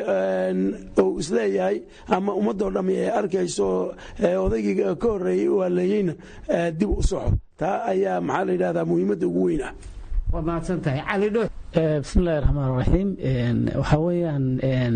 uu isleeyahay ama ummadoo dhammi ay arkayso odaygii ka horeeyey uu haleeyeyna dib u soxo taa ayaa maxaa la yidhahdaa muhiimadda ugu weyn ah waa mahadsantahay cali dho bismillahi raxmaan raxiim waxaa weeyaan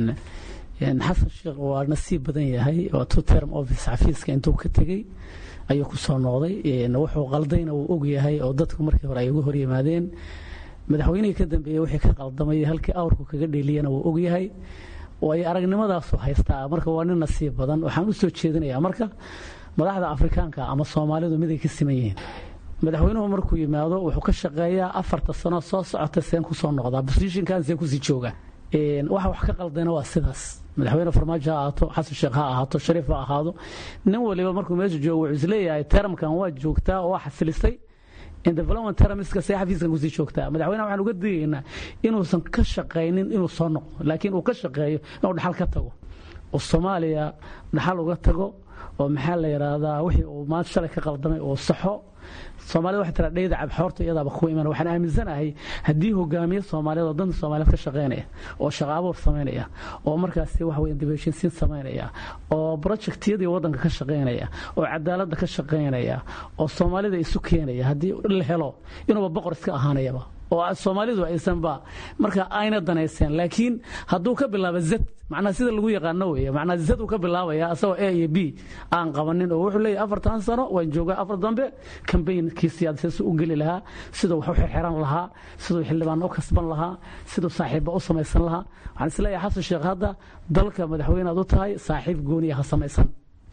xasan sheekh waa nasiib badan yahay waa two term office xafiiska intuu ka tegey ayuu ku soo noqday wuxuu qaldayna wuu og yahay oo dadku markii hore ay uga hor yimaadeen madaxweynihii ka dambeeyey wixii ka qaldamay halkii awrku kaga dheeliyana wuu og yahay way aragnimadaasu haystaa marka waa nin nasiib badan waxaan u soo jeedinayaa marka madaxda afrikaanka ama soomaalidu miday ka siman yihiin madaxweynuhu markuu yimaado wuxuu ka shaqeeyaa afarta sano soo socota seen ku soo noqdaa bosishinkan seen kusii jooga waxa wax ka qaldayna waa sidaas madaxweyne farmaajo ha ahaato xasan sheekh ha ahaato shariif ha ahaado nin waliba markuu meesha joogo wuxuu isleeyahay teramkan waa joogtaa oo waa xasilisay development termiska see xafiiskan kusii joogtaa madaxweynaha waxaan uga digaynaa inuusan ka shaqaynin inuu soo noqdo laakiin uu ka shaqeeyo inuu dhaxal ka tago oo soomaaliya dhaxal uga tago oo maxaa la yidhaahdaa wixii uu maanta shalay ka qaldamay uu saxo soomaalida waxay tiraa dheyda cabxoorta iyadaaba ku iman waxaan aaminsanahay haddii hogaamiye soomaaliyeed oo danta soomaaliyeed ka shaqaynaya oo shaqo abuur samaynaya oo markaasi wax weyn dibheshinsiin samaynaya oo projectiyadii waddanka ka shaqaynaya oo cadaaladda ka shaqaynaya oo soomaalida isu keenaya haddii la helo inuuba boqor iska ahaanayaba oo soomaalidu aysanba marka ayna danayseen laakiin hadduu ka bilaabo zad macnaha sida lagu yaqaano weeye macnaha zad uu ka bilaabaya asagoo a iyo b aan qabanin oo wuxuu leeyahay afartan sano waan joogaa afar dambe kambaynkii siyaasadeed u geli lahaa siduu wax u xirxiran lahaa siduu xildhibaan u kasban lahaa siduu saaxiibba u samaysan lahaa waxaan isleeyahay xasan sheekh hadda dalka madaxweyne aad u tahay saaxiib gooniya ha samaysan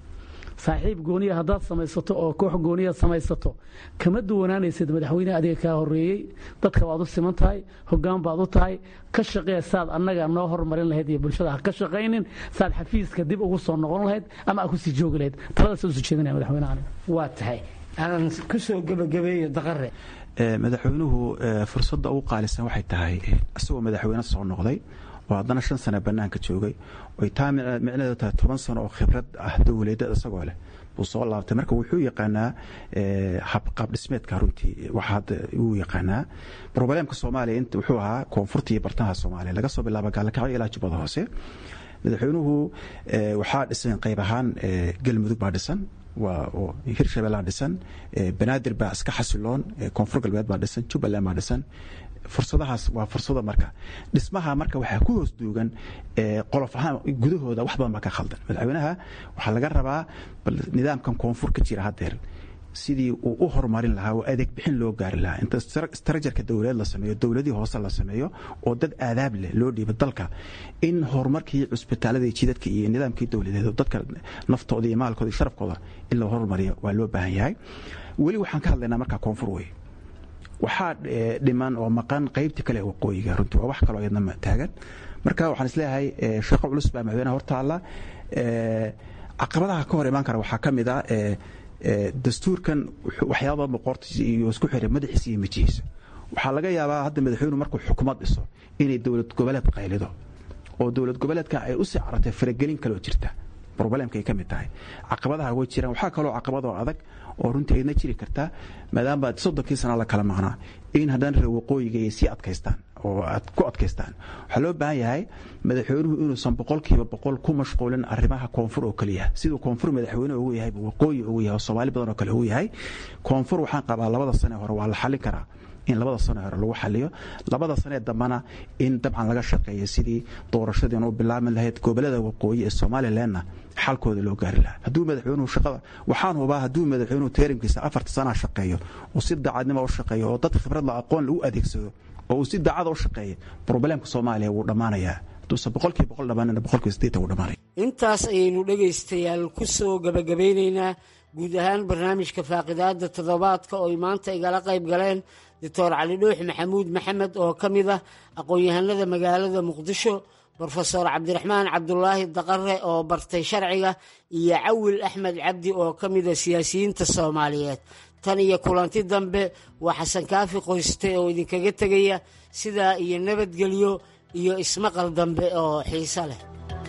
saaxiib gooniya haddaad samaysato oo koox gooniya samaysato kama duwanaanaysid madaxweyneha adiga kaa horeeyey dadka baad u siman tahay hogaan baad u tahay ka shaqee saad annaga noo hormarin lahayd iyo bulshada ha ka shaqaynin saad xafiiska dib ugu soo noqon lahayd ama aad kusii joogi lahayd taladaas usoo jeedinaya madaxweynahan waa tahay aan ku soo gebagabeeyo daqare madaxweynuhu fursadda ugu qaalisan waxay tahay isagoo madaxweyne soo noqday oo haddana shan sano bannaanka joogay oy taa micnaheedu tahay toban sano oo khibrad ah dowladeed isagoo leh buu soo laabtay marka wuxuu yaqaanaa qaab dhismeedka runtii waxa hadda uu yaqaanaa broblемka soomaaliya inta wuxuu ahaa koonfurta iyo bartamaha soomaaliya laga soo bilaabo gaalakacyo ilaa jubbada hoose madaxweynuhu waxaa dhisan qayb ahaan galmudug baa dhisan waa hirshabellaa dhisan banaadir baa iska xasiloon koonfur galbeed baa dhisan jubbaland baa dhisan fursadahaas waa fursada marka dhismaha marka waxaa ku hoos duugan qolof ahaan gudahooda wax badan baa ka khaldan madaxweynaha waxaa laga rabaa bal nidaamkan koonfur ka jira haddeer sidii uu u horumarin lahaa oo adeeg bixin loo gaari lahaa inta istarajarka dowladeed la sameeyo dowladii hoose la sameeyo oo dad aadaab leh loo dhiibo dalka in horumarkii cusbitaalada iyo jidadka iyo nidaamkii dowladeed oo dadka naftooda iyo maalkooda iyo sharafkooda in la horumariyo waa loo baahan yahay weli waxaan ka hadlaynaa markaa koonfur wey waxaa dhiman oo maqan qaybta kale ee waqooyiga runtii waa wax kaloo iyadna taagan marka waxaan isleeyahay shaqo culus baa madaxweynaha hortaalla caqabadaha ka hor imaan kara waxaa ka mid ah dastuurkan waxyaaba boqortiisa iyo isku xiray madaxiisa iyo mijihiisa waxaa laga yaabaa hadda madaxweynuhu markuu xukuumad dhiso inay dowlad goboleed qaylido oo dowlad goboleedka ay u sii caratay faragelin kaloo jirta roblemka ay ka mid tahay caqabadaha way jiraan waxaa kaloo caqabadoo adag oo runtii aydna jiri kartaa maadaama soddonkii sana la kala maqnaa in haddana reer waqooyiga ay sii adkaystaan oo aad ku adkaystaan waxaa loo baahan yahay madaxweynuhu inuusan boqolkiiba boqol ku mashquulin arrimaha koonfur oo keliya siduu koonfur madaxweyne ugu yahay waqooyi ugu yahay oo soomaali badan oo kale ugu yahay koonfur waxaan qabaa labada sane hore waa la xallin karaa in labada sano hore lagu xaliyo labada sanee dambana in dabcan laga shaqeeyo sidii doorashadiina u bilaabi lahayd gobolada waqooyi ee somalilanna xalkooda loo gaari lahaa hadduu madaxweynuhu shaqada waxaan hubaa hadduu madaxweynuhu teerimkiisa afarta sanaa shaqeeyo oo si daacadnimo u shaqeeyo oo dad khibrad la aqoon lagu adeegsado oo uu si daacada u shaqeeyo problemka soomaaliya wuu dhammaanayaa hadduusan boqolkiiba boqol dhammaanina boqolkiiba siddeetan wuu dhammaanaya intaas ayaynu dhegaystayaal ku soo gabagabeynaynaa guud ahaan barnaamijka faaqidaada toddobaadka oo ay maanta igala qayb galeen doctor cali dhuux maxamuud maxamed oo ka mid ah aqoon-yahanada magaalada muqdisho brofesor cabdiraxmaan cabdulaahi daqare oo bartay sharciga iyo cawil axmed cabdi oo ka mida siyaasiyiinta soomaaliyeed tan iyo kulanti dambe waa xasan kaafi qoyste oo idinkaga tegaya sidaa iyo nabadgelyo iyo ismaqal dambe oo xiiso leh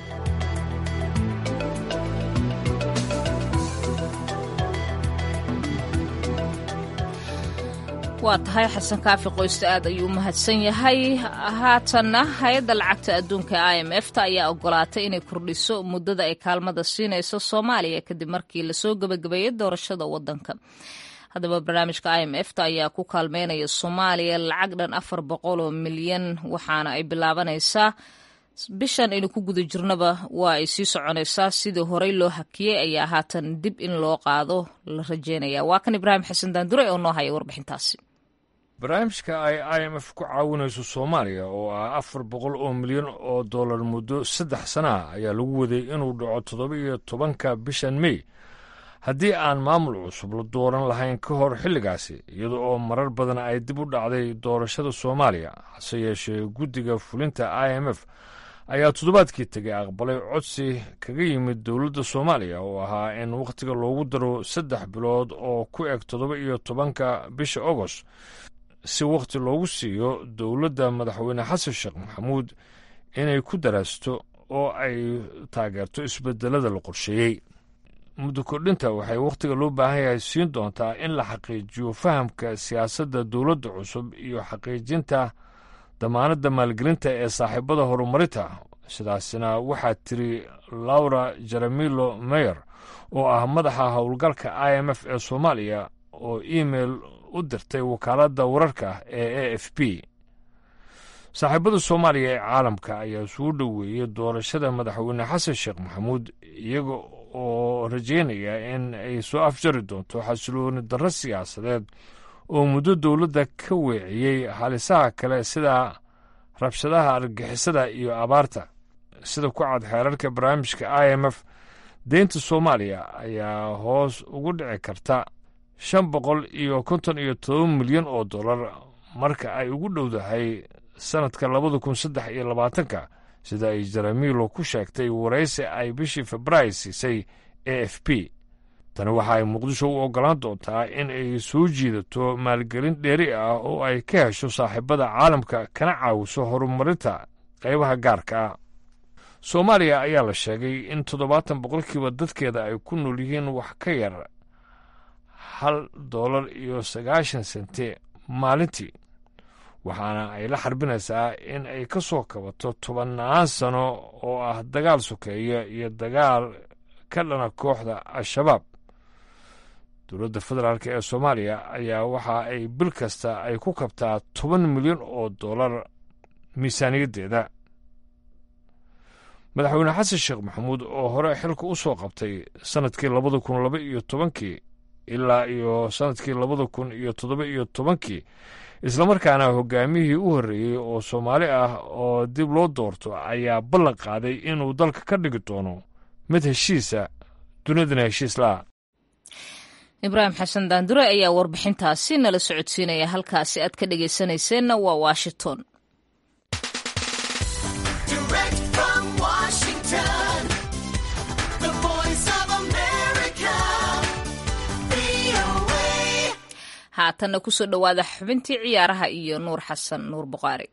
waa tahay xasan kaafi qoyste aad ayuu u mahadsan yahay haatanna hay-adda lacagta adduunka i m f ta ayaa ogolaatay inay kordhiso muddada ay kaalmada siinayso soomaaliya kadib markii lasoo gebagabeeyey doorashada wadanka haddaba barnaamijka i m f ta ayaa ku kaalmeynaya soomaaliya lacag dhan afar boqol oo milyan waxaana ay bilaabanaysaa bishan aynu ku guda jirnaba waa ay sii soconaysaa sidii horey loo hakiyey ayaa haatan dib in loo qaado la rajeynaya waa kan ibraahim xasan daandure oo noo haya warbixintaasi barnaamijka ay i m f ku caawinayso soomaaliya oo ah afar boqol oo milyan oo dollar muddo saddex sana ah ayaa lagu waday inuu dhaco toddoba iyo tobanka bishan mey haddii aan maamul cusub la dooran lahayn ka hor xilligaasi iyada oo marar badan ay dib u dhacday doorashada soomaaliya hase yeeshee guddiga fulinta i m f ayaa toddobaadkii tegay aqbalay codsi kaga yimid dowladda soomaaliya oo ahaa in wakhtiga loogu daro saddex bilood oo ku eg toddoba iyo tobanka bisha agost si wakhti loogu siiyo dowladda madaxweyne xasan sheekh maxamuud inay ku daraasto oo ay taageerto isbedelada la qorsheeyey muddo kordhinta waxay wakhtiga loo baahan yahay siin doontaa in la xaqiijiyo fahamka siyaasadda dowladda cusub iyo xaqiijinta damaanadda maalgelinta ee saaxiibada horumarinta sidaasina waxaa tiri laura jeremilo meyer oo ah madaxa howlgalka i m f ee soomaaliya oo imeil u dirtay wakaaladda wararka ee a f b saaxiibada soomaaliya ee caalamka ayaa suu dhoweeyey doorashada madaxweyne xasan sheekh maxamuud iyaga oo rajeynaya in ay soo afjari doonto xasilooni darro siyaasadeed oo muddo dowladda ka weeciyey halisaha kale sida rabshadaha argagixisada iyo abaarta sida ku cad xeerarka barnaamijka i m f deynta soomaaliya ayaa hoos ugu dhici karta shan boqol iyo konton iyo todoba milyan oo dollar marka ay ugu dhowdahay sannadka labada kun saddex iyo labaatanka sida ay jeremilo ku sheegtay waraysi ay bishii februaari siisay a f p tani waxa ay muqdisho u oggolaan doontaa in ay soo jiidato maalgelin dheeri ah oo ay ka hesho saaxiibada caalamka kana caawiso horumarinta qaybaha gaarka ah soomaaliya ayaa la sheegay in toddobaatan boqolkiiba dadkeeda ay ku nool yihiin wax ka yar hal dollar iyo sagaashan sente maalintii waxaana ay la xarbinaysaa in ay ka soo kabato tobannaan sano oo ah dagaal sokeeya iyo dagaal ka dhana kooxda al-shabaab dowladda federaalk ee soomaaliya ayaa waxa ay bil kasta ay ku kabtaa toban milyan oo dollar miisaaniyaddeeda madaxweyne xasan sheekh maxamuud oo hore xilka u soo qabtay sannadkii labada kun laba iyo tobankii ilaa iyo sannadkii labada kun iyo toddoba iyo tobankii islamarkaana hogaamiyihii u horreeyey oo soomaali ah oo dib loo doorto ayaa ballan qaaday inuu dalka ka dhigi doono mid heshiisa dunidana heshiis la'a ibraahim xasan daandure ayaa warbixintaasi nala socodsiinaya halkaasi aad ka dhegaysanayseena waa washington haatanna kusoo dhowaada xubintii ciyaaraha iyo nuur xasan nuur buqaari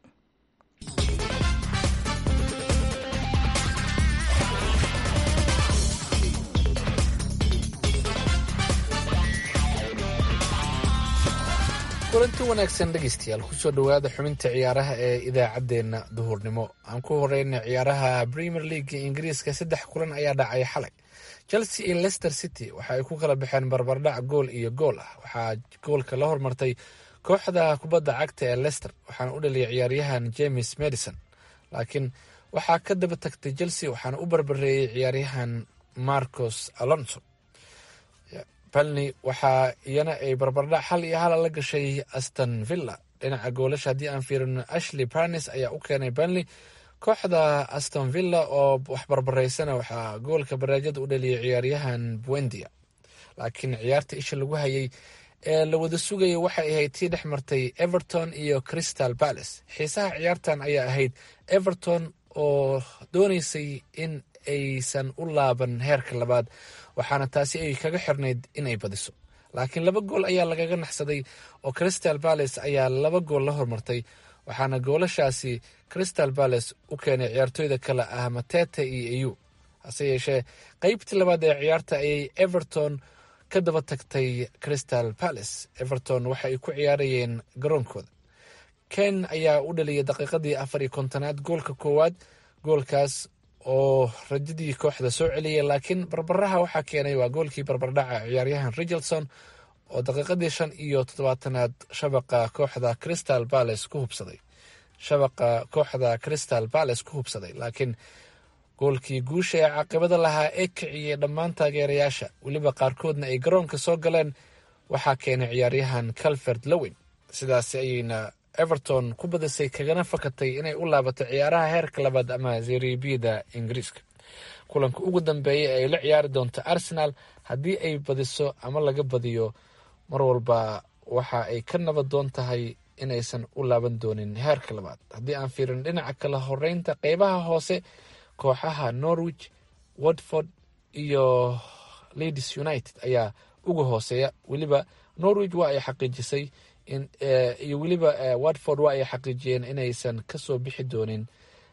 kulanti wanaagsan dhegeystayaal kusoo dhowaada xubinta ciyaaraha ee idaacaddeenna duhurnimo aan ku horeyna ciyaaraha premier league ingiriiska saddex kulan ayaa dhacay xalay chelsea iyo leicester city waxa ay ku kala baxeen barbardhac gool iyo gool ah waxaa goolka la hormartay kooxda kubadda cagta ee leicester waxaana u dhaliyay ciyaaryahan james madison laakiin waxaa ka daba tagtay chelsea waxaana u barbareeyey ciyaaryahan marcos alonso balni waxaa iyana ay barbardhac hal iyo hala la gashay aston villa dhinaca goolasha haddii aan fiirino ashley barnes ayaa u keenay banley kooxda aston villa oo wax barbaraysana waxaa goolka baraajada u dhaliyay ciyaaryahan buendia laakiin ciyaarta isha lagu hayay ee la wada sugaya waxay ahayd tii dhex martay everton iyo crystal palace xiisaha ciyaartan ayaa ahayd everton oo dooneysay in aysan u laaban heerka labaad waxaana taasi ay kaga xirnayd in ay badiso laakiin laba gool ayaa lagaga naxsaday oo crystal palace ayaa laba gool la hormartay waxaana goolashaasi crystal palace u keenay ciyaartooyda kale ah matete iyo eu hase yeeshee qeybtii labaad ee ciyaarta ayay everton ka daba tagtay crystal palace everton waxa ay ku ciyaarayeen garoonkooda ken ayaa u dhaliyay daqiiqadii afar iyo kontonaad goolka koowaad goolkaas oo rajadii kooxda soo celiyay laakiin barbaraha waxaa keenay waa goolkii barbardhaca ciyaaryahan richardson oo daqiiqadii shan iyo toddobaatanaad shabaqa kooxda crystal palace ku hubsaday shabaqa kooxda crystal palace ku hubsaday laakiin goolkii guusha ee caaqibada lahaa ee kiciyey dhammaan taageerayaasha weliba qaarkoodna ay garoonka soo galeen waxaa keenay ciyaaryahan calvert lowin sidaasi ayayna everton ku badisay kagana fakatay inay u laabato ciyaaraha heerka labaad ama zeribida ingiriiska kulanka ugu dambeeya ay la ciyaari doonto arsenal haddii ay badiso ama laga badiyo mar walba waxa ay ka nabad doon tahay inaysan u laaban doonin heerka labaad haddii aan fiirin dhinaca kala horeynta qeybaha hoose kooxaha norwich watford iyo ladies united ayaa uga hooseeya weliba norwich waa ay xaqiijisay iyo weliba watford waa ay xaqiijiyeen inaysan kasoo bixi doonin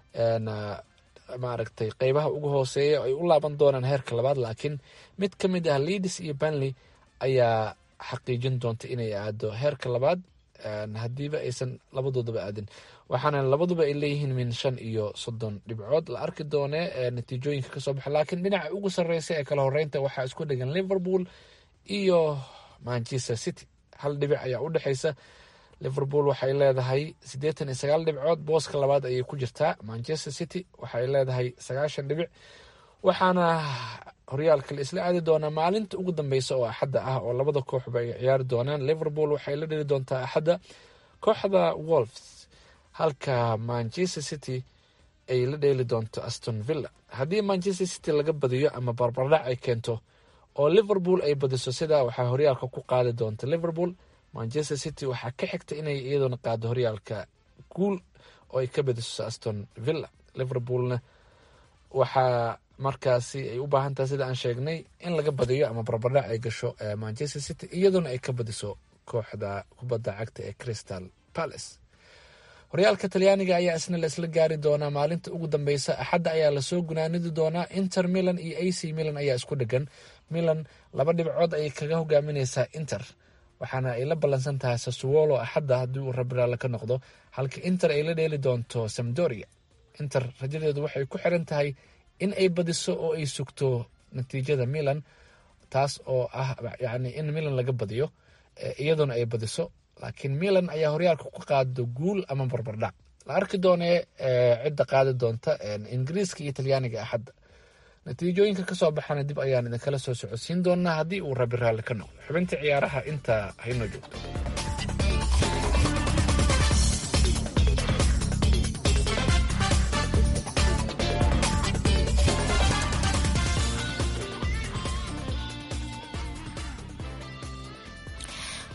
maaragtay qeybaha ugu hooseeya ay u laaban doonaan heerka labaad laakiin mid ka mid ah leadis iyo banley ayaa xaqiijin doonta inay aado heerka labaad haddiiba aysan labadoodaba aadin waxaana labaduba ay leeyihiin min shan iyo soddon dhibcood la arki doone natiijooyinka kasoo baxa laakiin dhinaca ugu sareysa ee kala horeynta waxaa isku dhegan liverpool iyo manchester city hal dhibic ayaa u dhexeysa liverpool waxay leedahay siddeetan iyo sagaal dhibcood booska labaad ayay ku jirtaa manchester city waxay leedahay sagaashan dhibic waxaana horyaalka la isla aadi doonaa maalinta ugu dambeysa oo axadda ah oo labada kooxba ay ciyaari doonaan liverpool waxay la dheli doontaa axadda kooxda wolves halka manchester city ay la dheeli doonto aston villa haddii manchester city laga badiyo ama barbardhac ay keento oo liverpool ay badiso sidaa waxaa horyaalka ku qaadi doonta liverpool manchester city waxaa ka xigta inay iyaduna qaado horyaalka guul oo ay ka badiso aston villa liverpoolna waxaa markaasi ay u baahan tahay sida aan sheegnay in laga badiyo ama barbardhac ay gasho manchester city iyaduna ay ka badiso kooxda kubadda cagta ee crystal palace horyaalka talyaaniga ayaa isna la isla gaari doonaa maalinta ugu dambeysa axadda ayaa lasoo gunaanidi doonaa inter milan iyo a c milan ayaa isku dhegan milan laba dhibcood ayay kaga hogaamineysaa inter waxaana ay la ballansan tahay sasuwolo axadda haddii uu rabiraale ka noqdo halka inter ay la dheeli doonto samdoria inter rajadeedu waxay ku xiran tahay in ay badiso oo ay sugto natiijada milan taas oo ah yacni in milan laga badiyo iyaduna ay badiso laakiin milan ayaa horyaalka ku qaado guul ama barbardhac la arki doonee cidda qaadi doonta ingiriiska iyo talyaaniga axadda natiijooyinka kasoo baxana dib ayaan idinkala soo socodsiin doonaa haddii uu rabi raalli ka noqdo xubinta ciyaaraha intaa haynoo joogto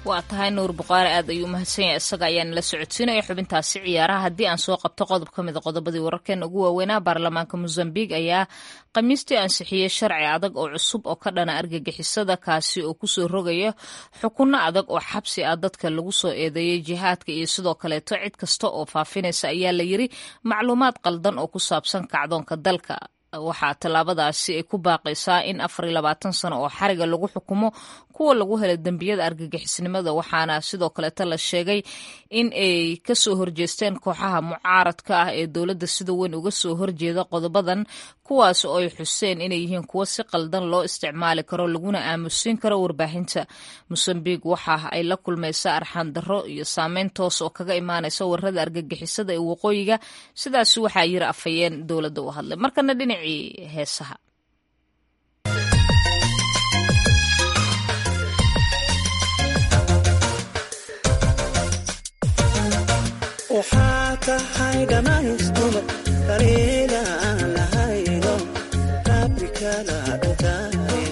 waa tahay nuur buqaari aad ayuu umahadsan yahay isaga ayaa nala socodsiinaya xubintaasi ciyaaraha haddii aan soo qabto qodob ka mid a qodobadii wararkeena ugu waaweynaa baarlamaanka mozambiq ayaa khamiistii ansixiyey sharci adag oo cusub oo ka dhana argagixisada kaasi oo kusoo rogaya xukunno adag oo xabsi ah dadka lagu soo eedeeyey jihaadka iyo sidoo kaleeto cid kasta oo faafinaysa ayaa la yiri macluumaad qaldan oo ku saabsan kacdoonka dalka waxaa tallaabadaasi ay ku baaqaysaa in afar iyo labaatan sano oo xariga lagu xukumo kuwa lagu helay dembiyada argagixisnimada waxaana sidoo kaleeta la sheegay in ay kasoo horjeesteen kooxaha mucaaradka ah ee dowladda sida weyn uga soo horjeeda qodobadan kuwaas oo ay xuseen inay yihiin kuwo si qaldan loo isticmaali karo laguna aamusiin karo warbaahinta mosambiq waxa ay la kulmaysaa arxaan darro iyo saameyn toos oo kaga imaanaysa warada argagixisada ee waqooyiga sidaasi waxaa yiri afhayeen dowladda u hadlay markana dhinacii heesaha waxaa tahay dhammaystuma daliila aan lahayno rabbi kala dhantaaye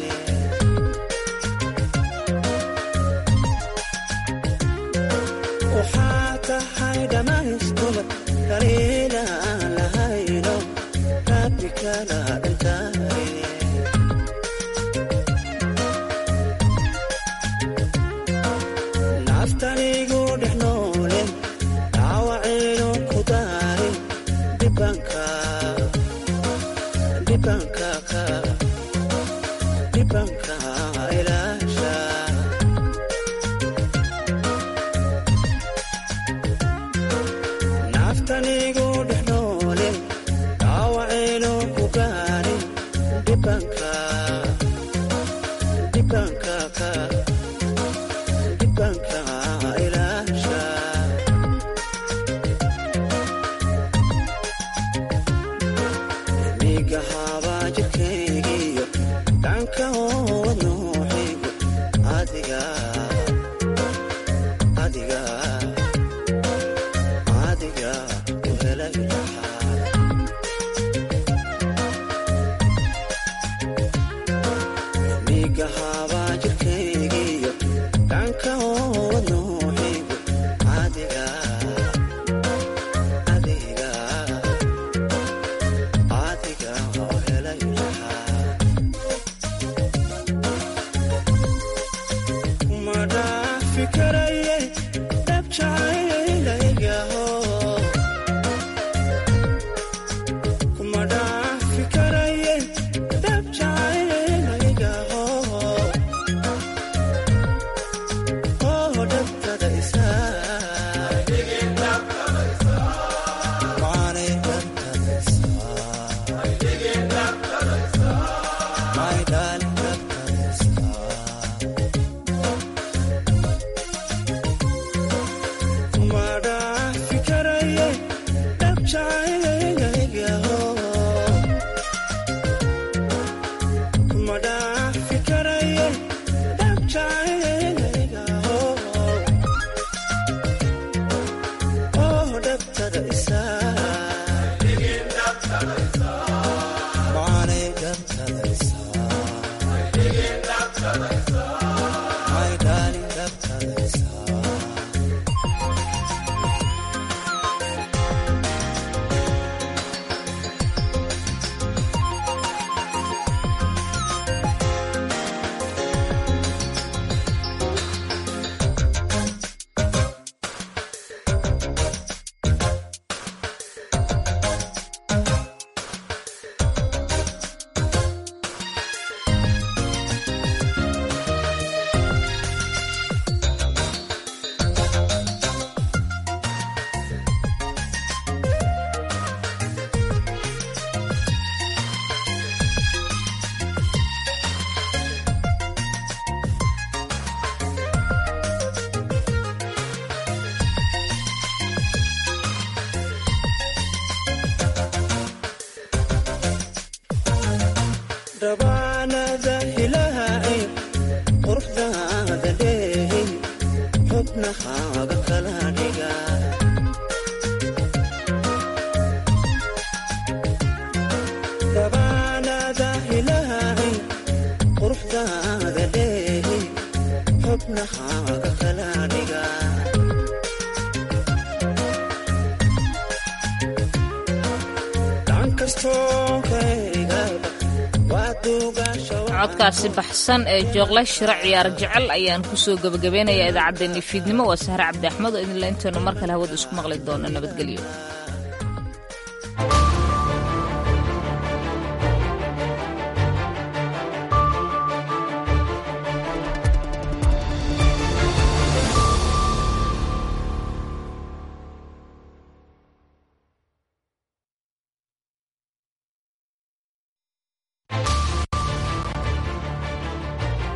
waxaa tahay dhammaystuma daliila aan lahayno rabbi kala dhantaaye naftanigu dhex noole dhaawacaynu ku daarin dhibanka dhibanka ka dhibanka ilaasha naftanigu dhex noole dhaawacaynu ku gaarin dhibanka dhibanka ka dhibanka ilaasha miga habaa jirkaygiyo dhanka oowad nooxaygu adiga adiga adiga u helay lahaa miga habaa jirkaygiyo dhanka oowad nooxaygu adiga adiga adiga oo helay lahaa ma dhaafi karaye dhab jacaylaygaho kuma dhaafi karaye dhab jacaylaygaho oo dhabtada isaa Money dhabtada isaa My darling dhabtada isaa kuma dhaafi karaye dhab jacaylaygaho kuma dhaafi karaye dhab jacaylaygaho oo dhabtada isaa maanay dhabtada isaa My darling dhabtada isaa dhabaanada ilaahay quruxdaada dheehin xubnahaaga kala dhiga dhabaanada ilaahay quruxdaada dheehin xubnahaaga kala dhiga gacan kastoo kaygaba waa duugaasha codkaasi baxsan ee jooqle shiro ciyaar jecel ayaan kusoo gebagabeynayaa idaacaddeenni fiidnimo waa sahre cabdi axmed oo idinla intaynu mar kale hawada isku maqli doono nabadgelyo